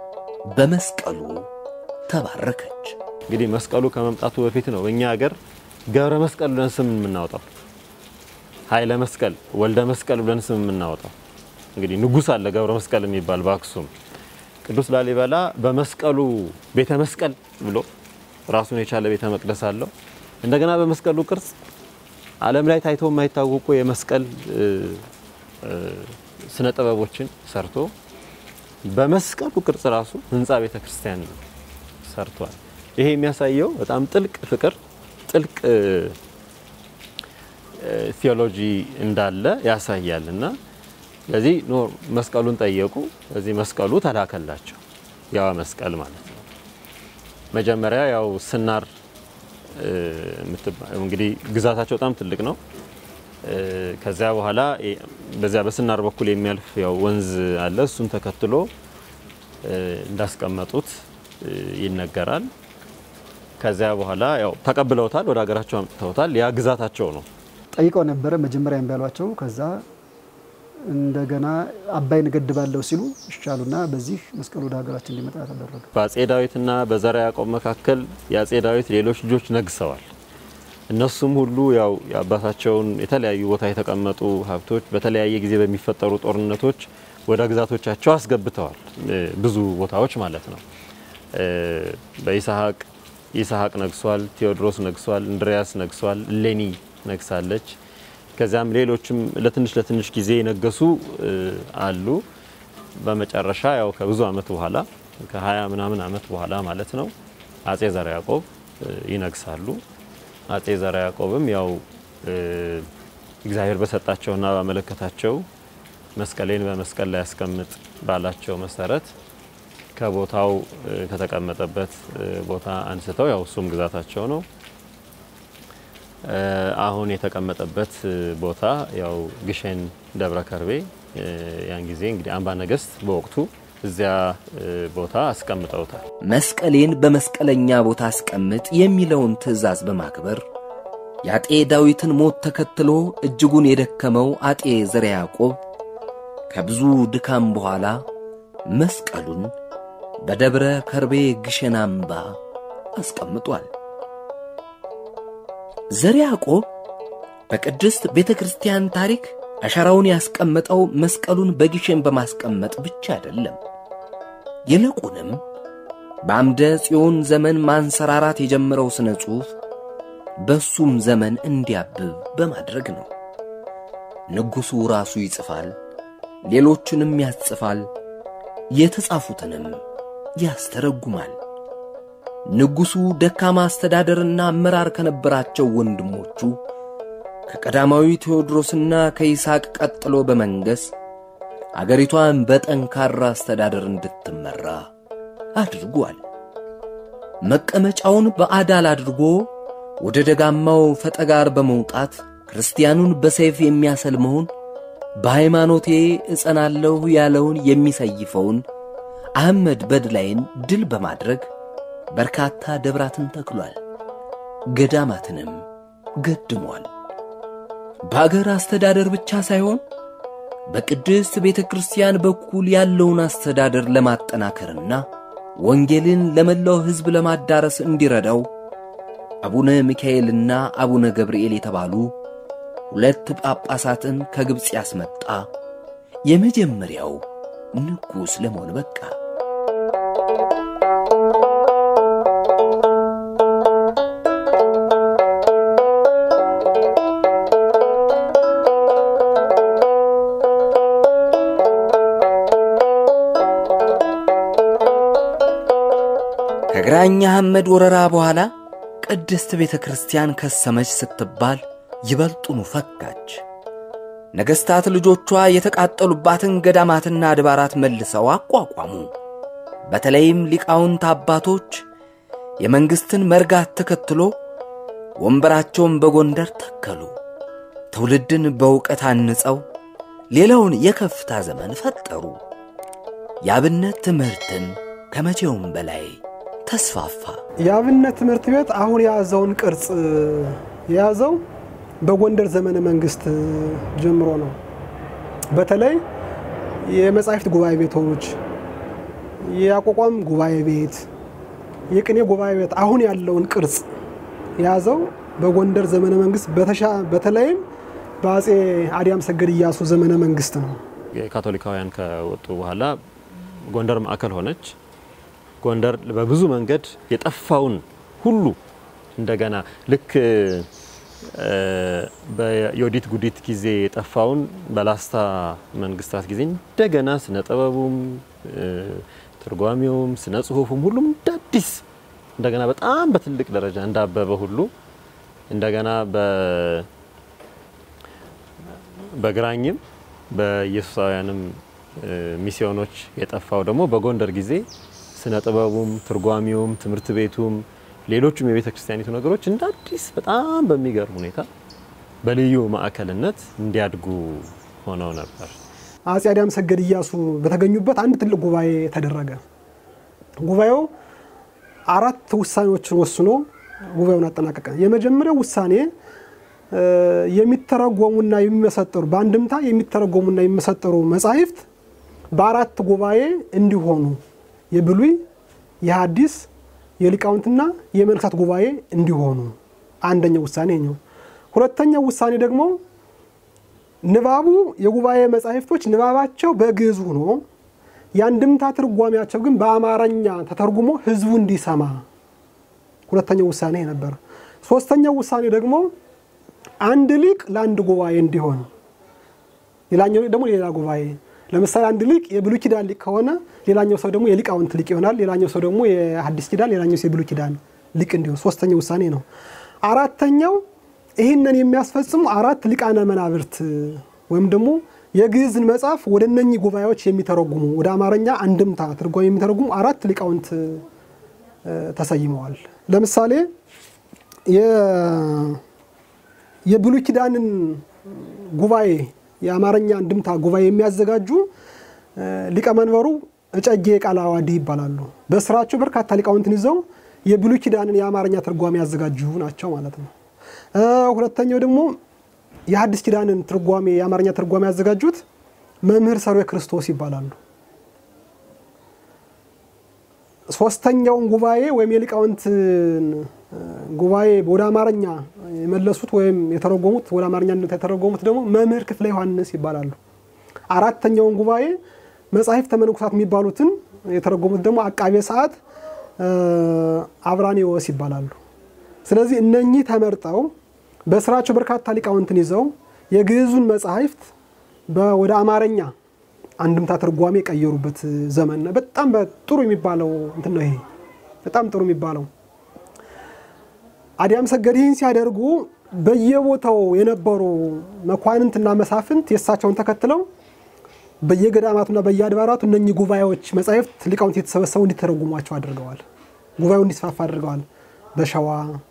E: በመስቀሉ ተባረከች።
C: እንግዲህ መስቀሉ ከመምጣቱ በፊት ነው በእኛ ሀገር ገብረ መስቀል ብለን ስም የምናወጣው፣ ኃይለ መስቀል፣ ወልደ መስቀል ብለን ስም የምናወጣው። እንግዲህ ንጉሥ አለ ገብረ መስቀል የሚባል በአክሱም። ቅዱስ ላሊበላ በመስቀሉ ቤተ መስቀል ብሎ ራሱን የቻለ ቤተ መቅደስ አለው። እንደገና በመስቀሉ ቅርጽ ዓለም ላይ ታይቶ የማይታወቁ የመስቀል እ፣ እ፣ ስነ ጥበቦችን ሰርቶ በመስቀሉ ቅርጽ ራሱ ህንፃ ቤተ ክርስቲያን ሰርቷል። ይሄ የሚያሳየው በጣም ጥልቅ ፍቅር፣ ጥልቅ እ፣ እ፣ ቴዎሎጂ እንዳለ ያሳያል እና ስለዚህ ኖ መስቀሉን ጠየቁ። ስለዚህ መስቀሉ ተላከላቸው። ያው መስቀል ማለት ነው። መጀመሪያ ያው ስናር እ፣ የምትባ- እንግዲህ ግዛታቸው በጣም ትልቅ ነው። እ፣ ከዚያ በኋላ እ፣ በዚያ በስናር በኩል የሚያልፍ ያው ወንዝ አለ። እሱን ተከትሎ እ፣ እንዳስቀመጡት እ፣ ይነገራል። ከዚያ በኋላ ያው ተቀብለውታል፣ ወደ ሀገራቸው አምጥተውታል። ያ ግዛታቸው ነው።
D: ጠይቀው ነበረ። መጀመሪያ እምቢ አሏቸው። ከዛ እንደገና አባይን እገድባለሁ ሲሉ ይሻሉና በዚህ መስቀሉ ወደ ሀገራችን እንዲመጣ ተደረገ።
C: በአጼ ዳዊትና በዘርዓ ያዕቆብ መካከል የአጼ ዳዊት ሌሎች ልጆች ነግሰዋል። እነሱም ሁሉ ያው የአባታቸውን የተለያዩ ቦታ የተቀመጡ ሀብቶች በተለያየ ጊዜ በሚፈጠሩ ጦርነቶች ወደ ግዛቶቻቸው አስገብተዋል። ብዙ ቦታዎች ማለት ነው። በይስሐቅ ይስሐቅ ነግሷል፣ ቴዎድሮስ ነግሷል፣ እንድሪያስ ነግሷል፣ እሌኒ ነግሳለች። ከዚያም ሌሎችም ለትንሽ ለትንሽ ጊዜ የነገሱ አሉ። በመጨረሻ ያው ከብዙ ዓመት በኋላ ከ20 ምናምን ዓመት በኋላ ማለት ነው አጼ ዘርዓ ያዕቆብ ይነግሳሉ። አጼ ዘርዓ ያዕቆብም ያው እግዚአብሔር በሰጣቸውና ባመለከታቸው መስቀሌን በመስቀል ላይ ያስቀምጥ ባላቸው መሰረት ከቦታው ከተቀመጠበት ቦታ አንስተው ያው እሱም ግዛታቸው ነው አሁን የተቀመጠበት ቦታ ያው ግሸን ደብረ ከርቤ ያን ጊዜ እንግዲህ አምባ ነገስት በወቅቱ እዚያ ቦታ አስቀምጠውታል።
E: መስቀሌን በመስቀለኛ ቦታ አስቀምጥ የሚለውን ትእዛዝ በማክበር የአጤ ዳዊትን ሞት ተከትሎ እጅጉን የደከመው አጤ ዘርዓ ያዕቆብ ከብዙ ድካም በኋላ መስቀሉን በደብረ ከርቤ ግሸን አምባ አስቀምጧል። ዘርዓ ያዕቆብ በቅድስት ቤተ ክርስቲያን ታሪክ አሻራውን ያስቀመጠው መስቀሉን በግሸን በማስቀመጥ ብቻ አይደለም። ይልቁንም በአምደ ጽዮን ዘመን ማንሰራራት የጀመረው ሥነ ጽሑፍ በሱም ዘመን እንዲያብብ በማድረግ ነው። ንጉሡ ራሱ ይጽፋል፣ ሌሎቹንም ያጽፋል፣ የተጻፉትንም ያስተረጉማል። ንጉሡ ደካማ አስተዳደርና አመራር ከነበራቸው ወንድሞቹ ከቀዳማዊ ቴዎድሮስና ከይስሐቅ ቀጥሎ በመንገስ አገሪቷን በጠንካራ አስተዳደር እንድትመራ አድርጓል። መቀመጫውን በአዳል አድርጎ ወደ ደጋማው ፈጠጋር በመውጣት ክርስቲያኑን በሰይፍ የሚያሰልመውን በሃይማኖቴ እጸናለሁ ያለውን የሚሰይፈውን አህመድ በድላይን ድል በማድረግ በርካታ ደብራትን ተክሏል። ገዳማትንም ገድሟል። በአገር አስተዳደር ብቻ ሳይሆን በቅድስት ቤተ ክርስቲያን በኩል ያለውን አስተዳደር ለማጠናከርና ወንጌልን ለመላው ሕዝብ ለማዳረስ እንዲረዳው አቡነ ሚካኤልና አቡነ ገብርኤል የተባሉ ሁለት ጳጳሳትን ከግብፅ ያስመጣ የመጀመሪያው ንጉሥ ለመሆን በቃ። ከግራኝ አህመድ ወረራ በኋላ ቅድስት ቤተ ክርስቲያን ከሰመች ስትባል ይበልጡኑ ፈካች። ነገሥታት ልጆቿ የተቃጠሉባትን ገዳማትና አድባራት መልሰው አቋቋሙ። በተለይም ሊቃውንት አባቶች የመንግሥትን መርጋት ተከትሎ ወንበራቸውን በጎንደር ተከሉ። ትውልድን በእውቀት አንጸው ሌላውን የከፍታ ዘመን ፈጠሩ። የአብነት ትምህርትም ከመቼውም በላይ ተስፋፋ።
B: የአብነት ትምህርት ቤት አሁን የያዘውን ቅርጽ የያዘው በጎንደር ዘመነ መንግስት ጀምሮ ነው። በተለይ የመጻሕፍት ጉባኤ ቤቶች፣ የአቋቋም ጉባኤ ቤት፣ የቅኔ ጉባኤ ቤት አሁን ያለውን ቅርጽ የያዘው በጎንደር ዘመነ መንግስት በተለይም በአጼ አዲያም ሰገድ እያሱ ዘመነ መንግስት ነው።
C: ካቶሊካውያን ከወጡ በኋላ ጎንደር ማዕከል ሆነች። ጎንደር በብዙ መንገድ የጠፋውን ሁሉ እንደገና ልክ በዮዲት ጉዲት ጊዜ የጠፋውን በላስታ መንግስታት ጊዜ እንደገና ስነ ጥበቡም ትርጓሜውም ስነ ጽሁፉም ሁሉም እንደ አዲስ እንደገና በጣም በትልቅ ደረጃ እንዳበበ ሁሉ እንደገና በግራኝም በኢየሱሳውያንም ሚስዮኖች የጠፋው ደግሞ በጎንደር ጊዜ ስነ ጥበቡም ትርጓሜውም ትምህርት ቤቱም ሌሎቹም የቤተ ክርስቲያኒቱ ነገሮች እንደ አዲስ በጣም በሚገርም ሁኔታ በልዩ ማዕከልነት እንዲያድጉ ሆነው ነበር።
B: አጼ አዲያም ሰገድ እያሱ በተገኙበት አንድ ትልቅ ጉባኤ ተደረገ። ጉባኤው አራት ውሳኔዎችን ወስኖ ጉባኤውን አጠናቀቀ። የመጀመሪያው ውሳኔ የሚተረጎሙና የሚመሰጠሩ በአንድምታ የሚተረጎሙና የሚመሰጠሩ መጻሕፍት በአራት ጉባኤ እንዲሆኑ የብሉይ፣ የሐዲስ፣ የሊቃውንትና የመነኮሳት ጉባኤ እንዲሆኑ አንደኛው ውሳኔ ነው። ሁለተኛው ውሳኔ ደግሞ ንባቡ የጉባኤ መጻሕፍቶች ንባባቸው በግዕዝ ሆኖ የአንድምታ ትርጓሜያቸው ግን በአማርኛ ተተርጉሞ ሕዝቡ እንዲሰማ ሁለተኛው ውሳኔ ነበር። ሶስተኛው ውሳኔ ደግሞ አንድ ሊቅ ለአንድ ጉባኤ እንዲሆን፣ ሌላኛው ደግሞ ሌላ ጉባኤ። ለምሳሌ አንድ ሊቅ የብሉይ ኪዳን ሊቅ ከሆነ ሌላኛው ሰው ደግሞ የሊቃውንት ሊቅ ይሆናል። ሌላኛው ሰው ደግሞ የሐዲስ ኪዳን፣ ሌላኛው ሰው የብሉይ ኪዳን ሊቅ እንዲሆን ሶስተኛው ውሳኔ ነው። አራተኛው ይህንን የሚያስፈጽሙ አራት ሊቃነ መናብርት ወይም ደግሞ የግዕዝን መጽሐፍ ወደ እነኚህ ጉባኤዎች የሚተረጉሙ ወደ አማርኛ አንድምታ ትርጓሜ የሚተረጉሙ አራት ሊቃውንት ተሰይመዋል። ለምሳሌ የብሉይ ኪዳንን ጉባኤ የአማርኛ አንድምታ ጉባኤ የሚያዘጋጁ ሊቀመንበሩ እጨጌ ቃለ ዓዋዲ ይባላሉ። በስራቸው በርካታ ሊቃውንትን ይዘው የብሉይ ኪዳንን የአማርኛ ትርጓሜ ያዘጋጁ ናቸው ማለት ነው። ሁለተኛው ደግሞ የሐዲስ ኪዳንን ትርጓሜ የአማርኛ ትርጓሜ ያዘጋጁት መምህር ሰርዌ ክርስቶስ ይባላሉ። ሶስተኛውን ጉባኤ ወይም የሊቃውንትን ጉባኤ ወደ አማርኛ የመለሱት ወይም የተረጎሙት ወደ አማርኛ የተረጎሙት ደግሞ መምህር ክፍለ ዮሐንስ ይባላሉ። አራተኛውን ጉባኤ መጻሕፍተ መነኮሳት የሚባሉትን የተረጎሙት ደግሞ አቃቤ ሰዓት አብራኔዎስ ይባላሉ። ስለዚህ እነኚህ ተመርጠው በስራቸው በርካታ ሊቃውንትን ይዘው የግዕዙን መጻሕፍት ወደ አማርኛ አንድምታ ትርጓሜ የቀየሩበት ዘመን ነው። በጣም ጥሩ የሚባለው እንትን ነው ይሄ በጣም ጥሩ የሚባለው። አዲያም ሰገድ ይህን ሲያደርጉ በየቦታው የነበሩ መኳንንትና መሳፍንት የእሳቸውን ተከትለው በየገዳማቱና በየአድባራቱ እነኚህ ጉባኤዎች መጻሕፍት ሊቃውንት የተሰበሰቡ እንዲተረጉሟቸው አድርገዋል። ጉባኤው እንዲስፋፋ አድርገዋል። በሸዋ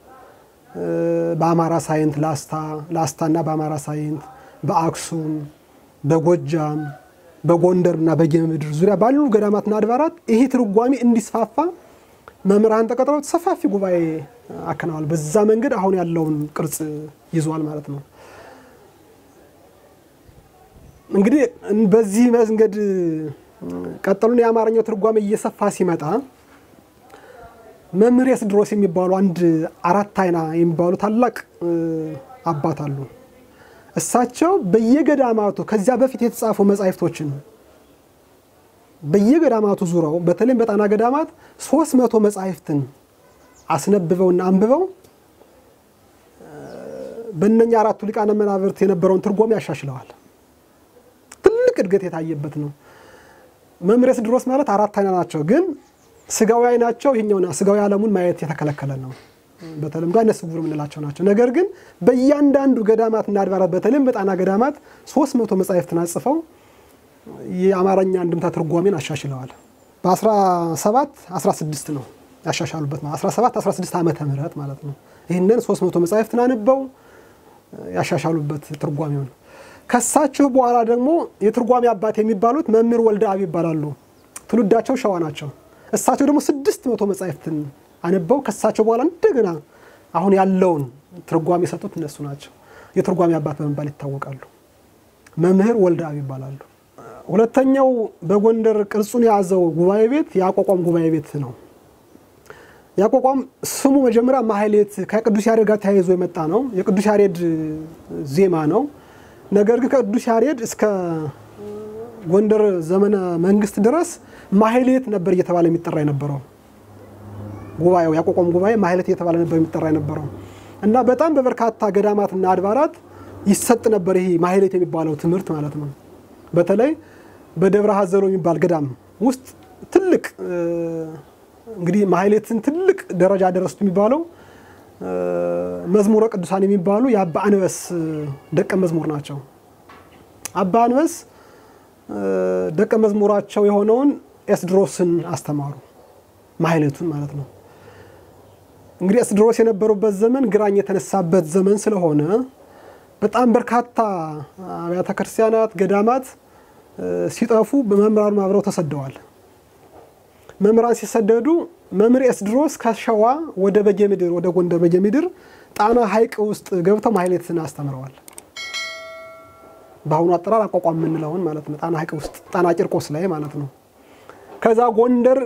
B: በአማራ ሳይንት ላስታ ላስታና በአማራ ሳይንት በአክሱም በጎጃም በጎንደርና በጌምድር ዙሪያ ባሉ ገዳማትና አድባራት ይሄ ትርጓሜ እንዲስፋፋ መምህራን ተቀጥረው ሰፋፊ ጉባኤ አከናዋል። በዛ መንገድ አሁን ያለውን ቅርጽ ይዟል ማለት ነው። እንግዲህ በዚህ መንገድ ቀጠሉን የአማርኛው ትርጓሜ እየሰፋ ሲመጣ መምህር ኤስድሮስ የሚባሉ አንድ አራት አይና የሚባሉ ታላቅ አባት አሉ። እሳቸው በየገዳማቱ ከዚያ በፊት የተጻፉ መጻሕፍቶችን በየገዳማቱ ዙረው በተለይም በጣና ገዳማት ሶስት መቶ መጻሕፍትን አስነብበውና አንብበው በእነኛ አራቱ ሊቃነ መናብርት የነበረውን ትርጓሜ ያሻሽለዋል። ትልቅ እድገት የታየበት ነው። መምህር ኤስድሮስ ማለት አራት አይና ናቸው ግን ስጋዊ አይናቸው ይሄኛውና ስጋዊ ዓለሙን ማየት የተከለከለ ነው። በተለምዶ አይነ ስውር የምንላቸው ናቸው። ነገር ግን በእያንዳንዱ ገዳማትና አድባራት በተለይም በጣና ገዳማት ሶስት መቶ መጻሕፍትን አጽፈው የአማርኛ አንድምታ ትርጓሜን አሻሽለዋል። በ17 16 ነው ያሻሻሉበት ማለት 17 16 ዓመተ ምህረት ማለት ነው። ይህንን 300 መጻሕፍትን አንበው ያሻሻሉበት ትርጓሜውን ከሳቸው በኋላ ደግሞ የትርጓሜ አባት የሚባሉት መምህር ወልደ አብ ይባላሉ። ትውልዳቸው ሸዋ ናቸው። እሳቸው ደግሞ ስድስት መቶ መጻሕፍትን አንበው ከሳቸው በኋላ እንደገና አሁን ያለውን ትርጓሜ የሰጡት እነሱ ናቸው። የትርጓሜ አባት በመባል ይታወቃሉ። መምህር ወልደ አብ ይባላሉ። ሁለተኛው በጎንደር ቅርጹን የያዘው ጉባኤ ቤት የአቋቋም ጉባኤ ቤት ነው። የአቋቋም ስሙ መጀመሪያ ማህሌት ከቅዱስ ያሬድ ጋር ተያይዞ የመጣ ነው። የቅዱስ ያሬድ ዜማ ነው። ነገር ግን ከቅዱስ ያሬድ እስከ ጎንደር ዘመነ መንግስት ድረስ ማህሌት ነበር እየተባለ የሚጠራ የነበረው ጉባኤው ያቋቋም ጉባኤ ማህሌት እየተባለ ነበር የሚጠራ የነበረው እና በጣም በበርካታ ገዳማትና አድባራት ይሰጥ ነበር ይሄ ማህሌት የሚባለው ትምህርት ማለት ነው። በተለይ በደብረ ሀዘሎ የሚባል ገዳም ውስጥ ትልቅ እንግዲህ ማህሌትን ትልቅ ደረጃ ደረሱት የሚባለው መዝሙረ ቅዱሳን የሚባሉ የአባ አንበስ ደቀ መዝሙር ናቸው። አባ አንበስ ደቀ መዝሙራቸው የሆነውን ኤስድሮስን አስተማሩ፣ ማህሌቱን ማለት ነው። እንግዲህ ኤስድሮስ የነበሩበት ዘመን ግራኝ የተነሳበት ዘመን ስለሆነ በጣም በርካታ አብያተ ክርስቲያናት፣ ገዳማት ሲጠፉ በመምህራኑ አብረው ተሰደዋል። መምህራን ሲሰደዱ መምህር ኤስድሮስ ከሸዋ ወደ በጌምድር ወደ ጎንደር በጌምድር ጣና ሐይቅ ውስጥ ገብተው ማህሌትን አስተምረዋል። በአሁኑ አጠራር አቋቋም የምንለውን ማለት ነው። ጣና ሐይቅ ውስጥ ጣና ቂርቆስ ላይ ማለት ነው። ከዛ ጎንደር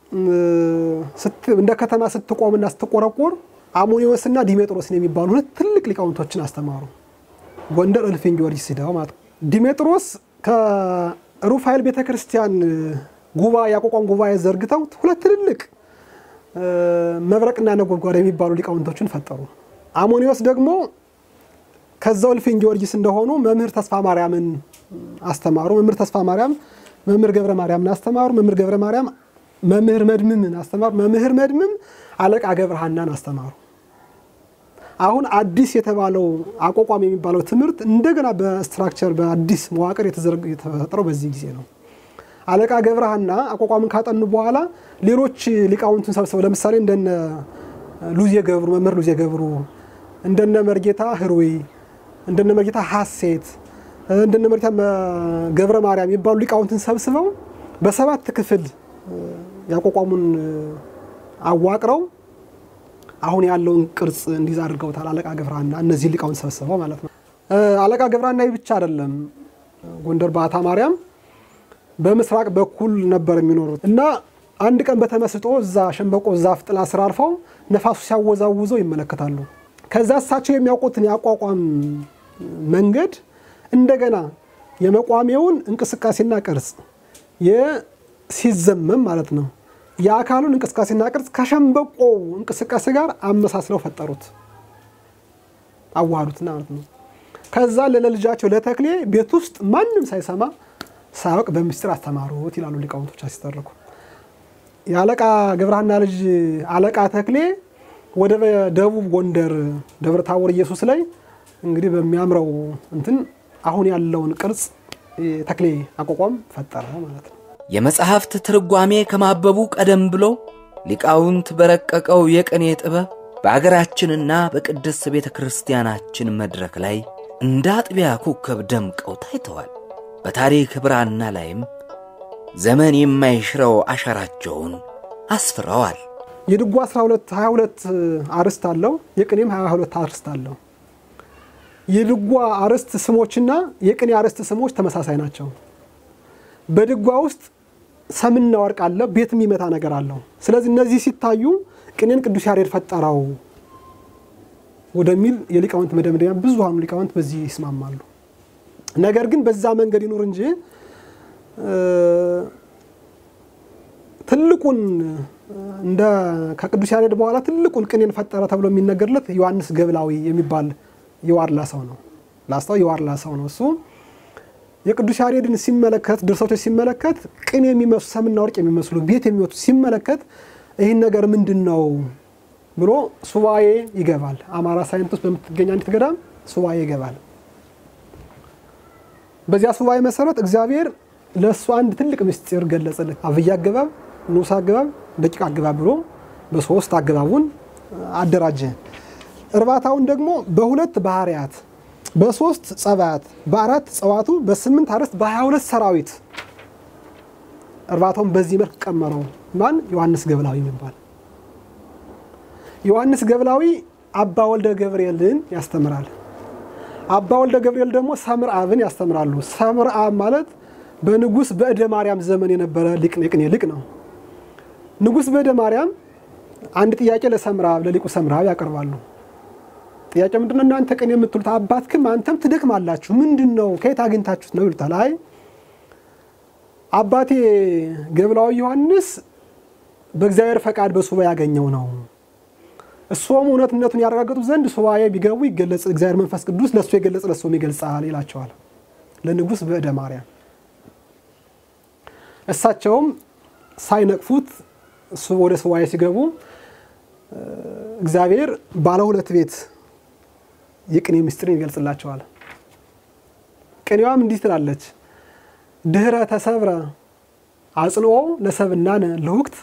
B: እንደ ከተማ ስትቆምና ስትቆረቆር አሞኒዎስና ዲሜጥሮስን የሚባሉ ሁለት ትልቅ ሊቃውንቶችን አስተማሩ። ጎንደር እልፍኝ ጊዮርጊስ ሂደው ማለት ነው። ዲሜጥሮስ ከሩፋኤል ቤተ ክርስቲያን ጉባኤ ያቋቋም ጉባኤ ዘርግተው ሁለት ትልልቅ መብረቅና ነጎድጓድ የሚባሉ ሊቃውንቶችን ፈጠሩ። አሞኒዎስ ደግሞ ከዛው እልፍኝ ጊዮርጊስ እንደሆኑ መምህር ተስፋ ማርያምን አስተማሩ። መምህር ተስፋ ማርያም መምህር ገብረ ማርያምን አስተማሩ። መምህር ገብረ ማርያም መምህር መድምምን አስተማሩ። መምህር መድምም አለቃ ገብረ ሐናን አስተማሩ። አሁን አዲስ የተባለው አቋቋም የሚባለው ትምህርት እንደገና በስትራክቸር በአዲስ መዋቅር የተፈጠረው በዚህ ጊዜ ነው። አለቃ ገብረ ሐና አቋቋምን ካጠኑ በኋላ ሌሎች ሊቃውንትን ሰብስበው ለምሳሌ እንደነ ሉዜ ገብሩ መምህር ሉዜ ገብሩ እንደነ መርጌታ ህሩይ እንደነ መርጌታ ሀሴት እንደነ መርጌታ ገብረ ማርያም የሚባሉ ሊቃውንትን ሰብስበው በሰባት ክፍል ያቋቋሙን አዋቅረው አሁን ያለውን ቅርጽ እንዲዝ አድርገውታል። አለቃ ገብረሐና እነዚህ ሊቃውንት ሰብስበው ማለት ነው። አለቃ ገብረሐና ብቻ አይደለም። ጎንደር በአታ ማርያም በምስራቅ በኩል ነበር የሚኖሩት እና አንድ ቀን በተመስጦ እዛ ሸንበቆ ዛፍ ጥላ ስር አርፈው ነፋሱ ሲያወዛውዘው ይመለከታሉ። ከዛ እሳቸው የሚያውቁትን የአቋቋም መንገድ እንደገና የመቋሚያውን እንቅስቃሴና ቅርጽ ሲዘመም ማለት ነው የአካሉን እንቅስቃሴና ቅርጽ ከሸንበቆ እንቅስቃሴ ጋር አመሳስለው ፈጠሩት፣ አዋሃዱትና ማለት ነው። ከዛ ለልጃቸው ለተክሌ ቤት ውስጥ ማንም ሳይሰማ ሳያውቅ በምስጢር አስተማሩት ይላሉ ሊቃውንቶች ሲተርኩ። የአለቃ ገብረሐና ልጅ አለቃ ተክሌ ወደ ደቡብ ጎንደር ደብረ ታቦር ኢየሱስ ላይ እንግዲህ በሚያምረው እንትን አሁን ያለውን ቅርጽ ተክሌ አቋቋም ፈጠረ ማለት ነው።
E: የመጽሐፍት ትርጓሜ ከማበቡ ቀደም ብሎ ሊቃውንት በረቀቀው የቅኔ ጥበብ በአገራችንና በቅድስት ቤተ ክርስቲያናችን መድረክ ላይ እንደ አጥቢያ ኮከብ ደምቀው ታይተዋል። በታሪክ ብራና ላይም ዘመን የማይሽረው አሻራቸውን አስፍረዋል።
B: የድጓ 12 22 አርዕስት አለው። የቅኔም 22 አርዕስት አለው። የድጓ አርዕስት ስሞችና የቅኔ አርዕስት ስሞች ተመሳሳይ ናቸው። በድጓ ውስጥ ሰምና ወርቅ አለ፣ ቤት የሚመታ ነገር አለው። ስለዚህ እነዚህ ሲታዩ ቅኔን ቅዱስ ያሬድ ፈጠረው ወደሚል የሊቃውንት መደምደሚያ ብዙሃኑ ሊቃውንት በዚህ ይስማማሉ። ነገር ግን በዛ መንገድ ይኑር እንጂ ትልቁን እንደ ከቅዱስ ያሬድ በኋላ ትልቁን ቅኔን ፈጠረ ተብሎ የሚነገርለት ዮሐንስ ገብላዊ የሚባል የዋርላ ሰው ነው። ላስታው የዋርላ ሰው ነው እሱ የቅዱስ ያሬድን ሲመለከት ድርሰቶች ሲመለከት ቅኔ የሚመስሉ ሰምና ወርቅ የሚመስሉ ቤት የሚወቱ ሲመለከት ይህን ነገር ምንድን ነው ብሎ ሱባኤ ይገባል። አማራ ሳይንት ውስጥ በምትገኝ አንዲት ገዳም ሱባኤ ይገባል። በዚያ ሱባኤ መሰረት እግዚአብሔር ለእሱ አንድ ትልቅ ምስጢር ገለጸለት። አብይ አገባብ፣ ንዑስ አገባብ፣ ደቂቅ አገባብ ብሎ በሶስት አገባቡን አደራጀ። እርባታውን ደግሞ በሁለት ባህርያት በሶስት ጸባያት በአራት ጸዋቱ በስምንት አርዕስት በሀያ ሁለት ሰራዊት እርባታውን በዚህ መልክ ቀመረው። ማን? ዮሐንስ ገብላዊ የሚባል ዮሐንስ ገብላዊ አባ ወልደ ገብርኤልን ያስተምራል። አባ ወልደ ገብርኤል ደግሞ ሰምር አብን ያስተምራሉ። ሰምር አብ ማለት በንጉሥ በእደ ማርያም ዘመን የነበረ ሊቅ የቅኔ ሊቅ ነው። ንጉሥ በእደ ማርያም አንድ ጥያቄ ለሰምር አብ ለሊቁ ሰምር አብ ያቀርባሉ። ጥያቄ ምንድነው? እናንተ ቅኔ የምትሉት አባትክም አንተም ትደክማላችሁ፣ ምንድን ነው ከየት አግኝታችሁት ነው ይሉታል። አይ አባቴ ገብላዊ ዮሐንስ በእግዚአብሔር ፈቃድ በሱባኤ ያገኘው ነው። እሱም እውነትነቱን ያረጋገጡ ዘንድ ሱባኤ ቢገቡ ይገለጽ እግዚአብሔር መንፈስ ቅዱስ ለእሱ የገለጽ ለእሱም ይገልጻል ይላቸዋል ለንጉሥ በእደ ማርያም። እሳቸውም ሳይነቅፉት እሱ ወደ ሱባኤ ሲገቡ እግዚአብሔር ባለ ሁለት ቤት የቅኔ ምስጢርን ይገልጽላቸዋል። ቅኔዋም እንዲህ ትላለች። ድህረ ተሰብረ አጽንኦ ለሰብናነ ልሁክት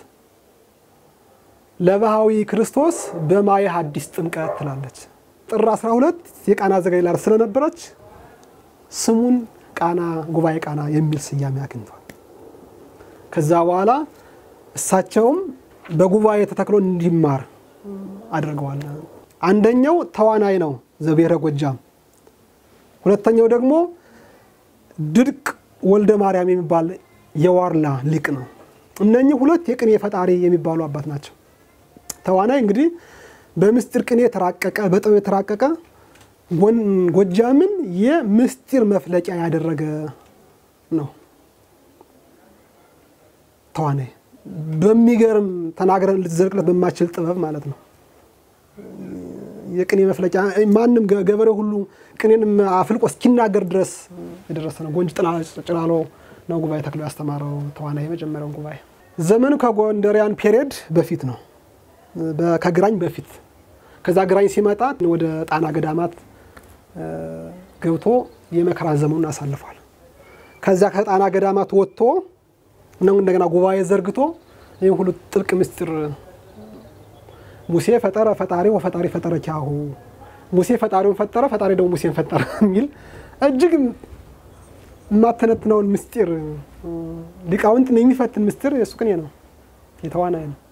B: ለባህዊ ክርስቶስ በማየ ሐዲስ ጥምቀት ትላለች። ጥር 12 የቃና ዘገሊላ ስለነበረች ስሙን ቃና ጉባኤ ቃና የሚል ስያሜ አግኝቷል። ከዛ በኋላ እሳቸውም በጉባኤ ተተክሎ እንዲማር አድርገዋል። አንደኛው ተዋናይ ነው ዘብሔረ ጎጃም፣ ሁለተኛው ደግሞ ድርቅ ወልደ ማርያም የሚባል የዋርላ ሊቅ ነው። እነኚህ ሁለት የቅኔ ፈጣሪ የሚባሉ አባት ናቸው። ተዋናይ እንግዲህ በምስጢር ቅኔ የተራቀቀ በጥበብ የተራቀቀ ጎጃምን የምስጢር መፍለቂያ ያደረገ ነው። ተዋናይ በሚገርም ተናግረን ልትዘልቅለት በማችል ጥበብ ማለት ነው። የቅኔ መፍለቂያ ማንም ገበሬ ሁሉ ቅኔንም አፍልቆ እስኪናገር ድረስ የደረሰ ነው። ጎንጅ ጭላሎ ነው ጉባኤ ተክሎ ያስተማረው ተዋናይ የመጀመሪያውን ጉባኤ። ዘመኑ ከጎንደሪያን ፔሪየድ በፊት ነው፣ ከግራኝ በፊት። ከዛ ግራኝ ሲመጣ ወደ ጣና ገዳማት ገብቶ የመከራ ዘመኑን አሳልፏል። ከዚያ ከጣና ገዳማት ወጥቶ ነው እንደገና ጉባኤ ዘርግቶ ይህ ሁሉ ጥልቅ ምስጢር ሙሴ ፈጠረ ፈጣሪ ወፈጣሪ ፈጠረ ኪያሁ ሙሴ ፈጣሪውን ፈጠረ ፈጣሪ ደግሞ ሙሴን ፈጠረ የሚል እጅግ የማተነትነውን ምስጢር ሊቃውንትን የሚፈትን ምስጢር የእሱ ቅኔ ነው፣ የተዋናይ ነው።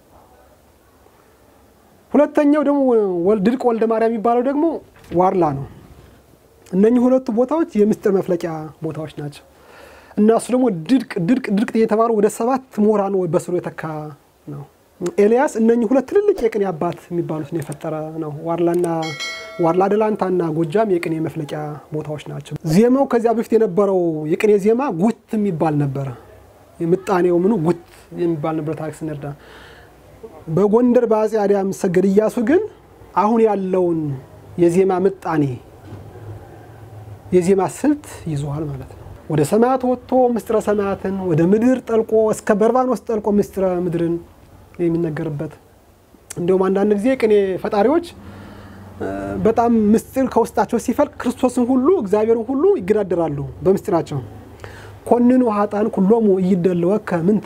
B: ሁለተኛው ደግሞ ድርቅ ወልደ ማርያም የሚባለው ደግሞ ዋርላ ነው። እነኚህ ሁለቱ ቦታዎች የምስጢር መፍለቂያ ቦታዎች ናቸው። እና እሱ ደግሞ ድርቅ ድርቅ ድርቅ እየተባሉ ወደ ሰባት ምሁራን በስሩ የተካ ነው። ኤልያስ እነኚህ ሁለት ትልልቅ የቅኔ አባት የሚባሉትን የፈጠረ ነው። ዋርላና ዋርላ ደላንታና ጎጃም የቅኔ መፍለቂያ ቦታዎች ናቸው። ዜማው ከዚያ በፊት የነበረው የቅኔ ዜማ ጉት የሚባል ነበረ። ምጣኔው ምኑ ጉት የሚባል ነበር። ታሪክ ስንርዳ በጎንደር በአጼ አድያም ሰገድ እያሱ ግን አሁን ያለውን የዜማ ምጣኔ የዜማ ስልት ይዘዋል ማለት ነው። ወደ ሰማያት ወጥቶ ምስጢረ ሰማያትን ወደ ምድር ጠልቆ እስከ በርባኖስ ጠልቆ ምስጢረ ምድርን የሚነገርበት እንዲሁም አንዳንድ ጊዜ ቅኔ ፈጣሪዎች በጣም ምስጢር ከውስጣቸው ሲፈልቅ ክርስቶስን ሁሉ እግዚአብሔርን ሁሉ ይገዳደራሉ በምስጢራቸው። ኮንኑ ሀጣን ኩሎሙ እይደለወከ ምንተ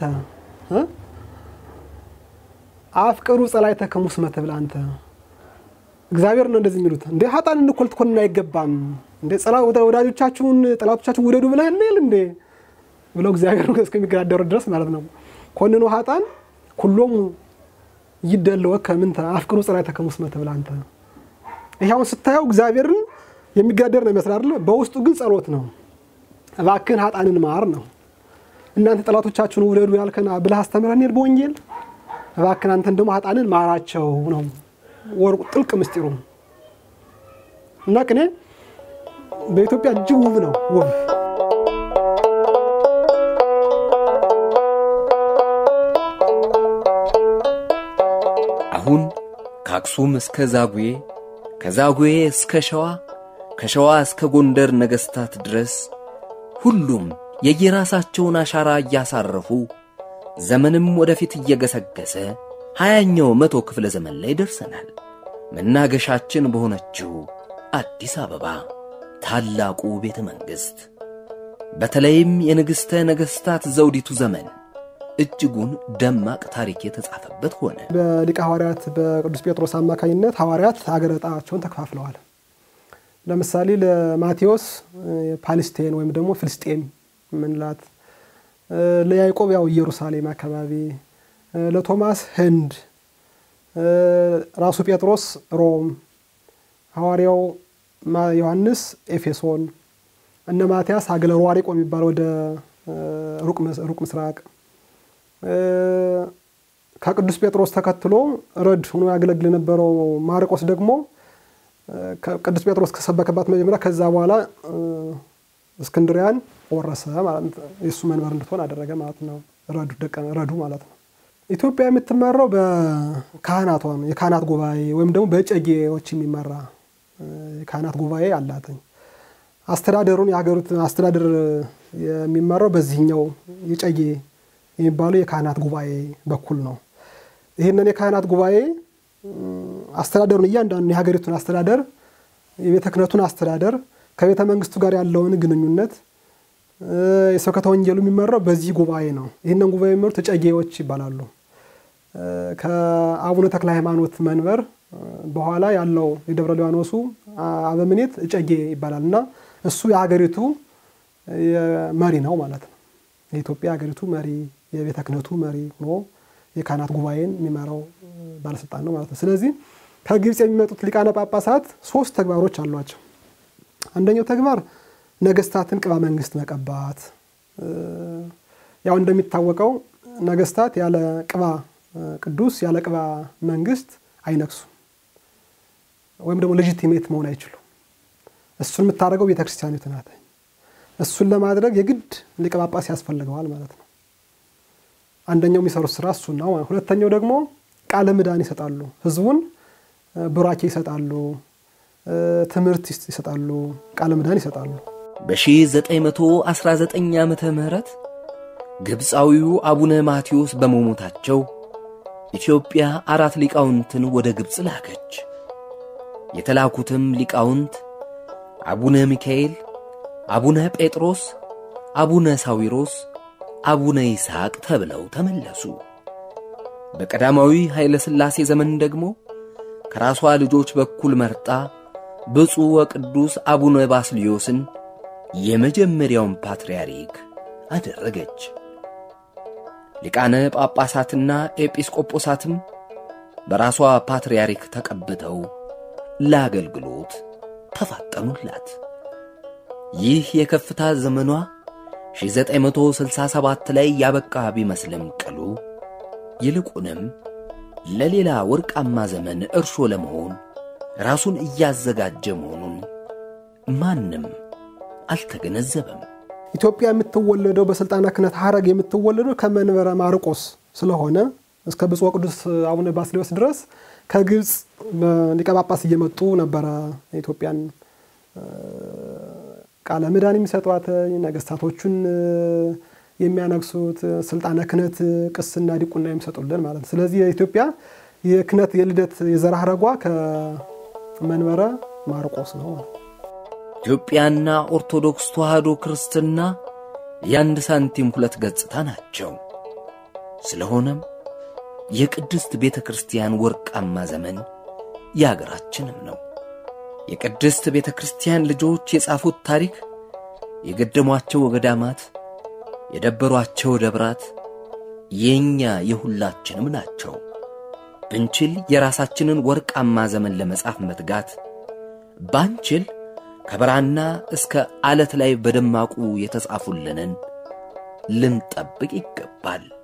B: አፍቅሩ ጸላእተከ ሙስመ ትብል አንተ እግዚአብሔር ነው እንደዚህ የሚሉት እንዴ ሀጣን እንኮል ትኮንን አይገባም እንዴ ወዳጆቻችሁን ጠላቶቻችሁን ውደዱ ብለህ የለ እንዴ ብለው እግዚአብሔር እስከሚገዳደሩ ድረስ ማለት ነው። ኮንኑ ሀጣን ኩሎሙ ይደለወከ ምንተ አፍቅሩ ጸላእተከ ሙስመ ትብል አንተ። ይሄ አሁን ስታየው እግዚአብሔርን የሚገዳደር ነው ይመስላል አይደል? በውስጡ ግን ጸሎት ነው። እባክህን ሀጣንን ማር ነው። እናንተ ጠላቶቻችሁን ውደዱ ያልከን ብለህ አስተምረን በወንጌል እባክህን አንተን ደግሞ ሀጣንን ማራቸው ነው ወርቁ ጥልቅ ምስጢሩ እና ቅኔ በኢትዮጵያ እጅግ ውብ ነው። ውብ
E: አሁን ከአክሱም እስከ ዛጉዌ፣ ከዛጉዌ እስከ ሸዋ፣ ከሸዋ እስከ ጎንደር ነገሥታት ድረስ ሁሉም የየራሳቸውን አሻራ እያሳረፉ ዘመንም ወደፊት እየገሰገሰ ሀያኛው መቶ ክፍለ ዘመን ላይ ደርሰናል። መናገሻችን በሆነችው አዲስ አበባ ታላቁ ቤተ መንግሥት በተለይም የንግሥተ ነገሥታት ዘውዲቱ ዘመን እጅጉን ደማቅ ታሪክ የተጻፈበት ሆነ።
B: በሊቀ ሐዋርያት በቅዱስ ጴጥሮስ አማካኝነት ሐዋርያት አገረ ዕጣቸውን ተከፋፍለዋል። ለምሳሌ ለማቴዎስ ፓሊስቴን ወይም ደግሞ ፍልስጤም ምንላት፣ ለያዕቆብ ያው ኢየሩሳሌም አካባቢ፣ ለቶማስ ህንድ፣ ራሱ ጴጥሮስ ሮም፣ ሐዋርያው ዮሐንስ ኤፌሶን፣ እነ ማትያስ ሀገረ ሯሪቆ የሚባል ወደ ሩቅ ምስራቅ ከቅዱስ ጴጥሮስ ተከትሎ ረድ ሆኖ ያገለግል የነበረው ማርቆስ ደግሞ ቅዱስ ጴጥሮስ ከሰበከባት መጀመሪያ ከዛ በኋላ እስክንድሪያን ወረሰ ማለት የእሱ መንበር እንድትሆን አደረገ ማለት ነው። ረዱ ደቀ ረዱ ማለት ነው። ኢትዮጵያ የምትመራው በካህናቷ ነው። የካህናት ጉባኤ ወይም ደግሞ በጨጌዎች የሚመራ የካህናት ጉባኤ አላትኝ። አስተዳደሩን የሀገሪቱን አስተዳደር የሚመራው በዚህኛው የጨጌ የሚባለው የካህናት ጉባኤ በኩል ነው። ይህንን የካህናት ጉባኤ አስተዳደሩን እያንዳንዱ የሀገሪቱን አስተዳደር የቤተ ክህነቱን አስተዳደር ከቤተ መንግስቱ ጋር ያለውን ግንኙነት የስብከተ ወንጌሉ የሚመራው በዚህ ጉባኤ ነው። ይህንን ጉባኤ የሚመሩት እጨጌዎች ይባላሉ። ከአቡነ ተክለ ሃይማኖት መንበር በኋላ ያለው የደብረ ሊባኖሱ አበምኔት እጨጌ ይባላል እና እሱ የሀገሪቱ መሪ ነው ማለት ነው። የኢትዮጵያ ሀገሪቱ መሪ የቤተ ክህነቱ መሪ ሆኖ የካህናት ጉባኤን የሚመራው ባለስልጣን ነው ማለት ነው። ስለዚህ ከግብፅ የሚመጡት ሊቃነ ጳጳሳት ሶስት ተግባሮች አሏቸው። አንደኛው ተግባር ነገስታትን ቅባ መንግስት መቀባት። ያው እንደሚታወቀው ነገስታት ያለ ቅባ ቅዱስ ያለ ቅባ መንግስት አይነግሱም፣ ወይም ደግሞ ሌጂቲሜት መሆን አይችሉም። እሱን የምታደርገው ቤተክርስቲያኒቱ ናት። እሱን ለማድረግ የግድ ሊቀ ጳጳስ ያስፈልገዋል ማለት ነው። አንደኛው የሚሰሩት ስራ እሱን ነው። ሁለተኛው ደግሞ ቃለ ምዕዳን ይሰጣሉ። ህዝቡን ቡራኬ ይሰጣሉ፣ ትምህርት ይሰጣሉ፣ ቃለ ምዕዳን ይሰጣሉ።
E: በ1919 ዓመተ ምህረት ግብፃዊው አቡነ ማቴዎስ በመሞታቸው ኢትዮጵያ አራት ሊቃውንትን ወደ ግብፅ ላከች። የተላኩትም ሊቃውንት አቡነ ሚካኤል፣ አቡነ ጴጥሮስ፣ አቡነ ሳዊሮስ፣ አቡነ ይስሐቅ ተብለው ተመለሱ። በቀዳማዊ ኃይለ ሥላሴ ዘመን ደግሞ ከራሷ ልጆች በኩል መርጣ ብፁዕ ወቅዱስ አቡነ ባስልዮስን የመጀመሪያውን ፓትርያርክ አደረገች። ሊቃነ ጳጳሳትና ኤጲስቆጶሳትም በራሷ ፓትርያርክ ተቀብተው ለአገልግሎት ተፋጠኑላት። ይህ የከፍታ ዘመኗ 1967 ላይ ያበቃ ቢመስልም ቅሉ ይልቁንም ለሌላ ወርቃማ ዘመን እርሾ ለመሆን ራሱን እያዘጋጀ መሆኑን ማንም አልተገነዘበም።
B: ኢትዮጵያ የምትወለደው በስልጣነ ክህነት ሀረግ የምትወለደው ከመንበረ ማርቆስ ስለሆነ እስከ ብፁዕ ቅዱስ አቡነ ባስልዮስ ድረስ ከግብፅ ሊቀ ጳጳስ እየመጡ ነበረ ኢትዮጵያን ቃለ ምዕዳን የሚሰጧት ነገስታቶቹን የሚያነግሱት ስልጣነ ክህነት ቅስና ዲቁና የሚሰጡልን ማለት ነው። ስለዚህ የኢትዮጵያ የክህነት የልደት የዘር ሐረጓ ከመንበረ ማርቆስ ነው።
E: ኢትዮጵያና ኦርቶዶክስ ተዋሕዶ ክርስትና የአንድ ሳንቲም ሁለት ገጽታ ናቸው። ስለሆነም የቅድስት ቤተ ክርስቲያን ወርቃማ ዘመን የአገራችንም ነው። የቅድስት ቤተ ክርስቲያን ልጆች የጻፉት ታሪክ የገደሟቸው ገዳማት፣ የደበሯቸው ደብራት የእኛ የሁላችንም ናቸው። ብንችል የራሳችንን ወርቃማ ዘመን ለመጻፍ መትጋት ባንችል ከበራና እስከ ዓለት ላይ በደማቁ የተጻፉልንን ልንጠብቅ ይገባል።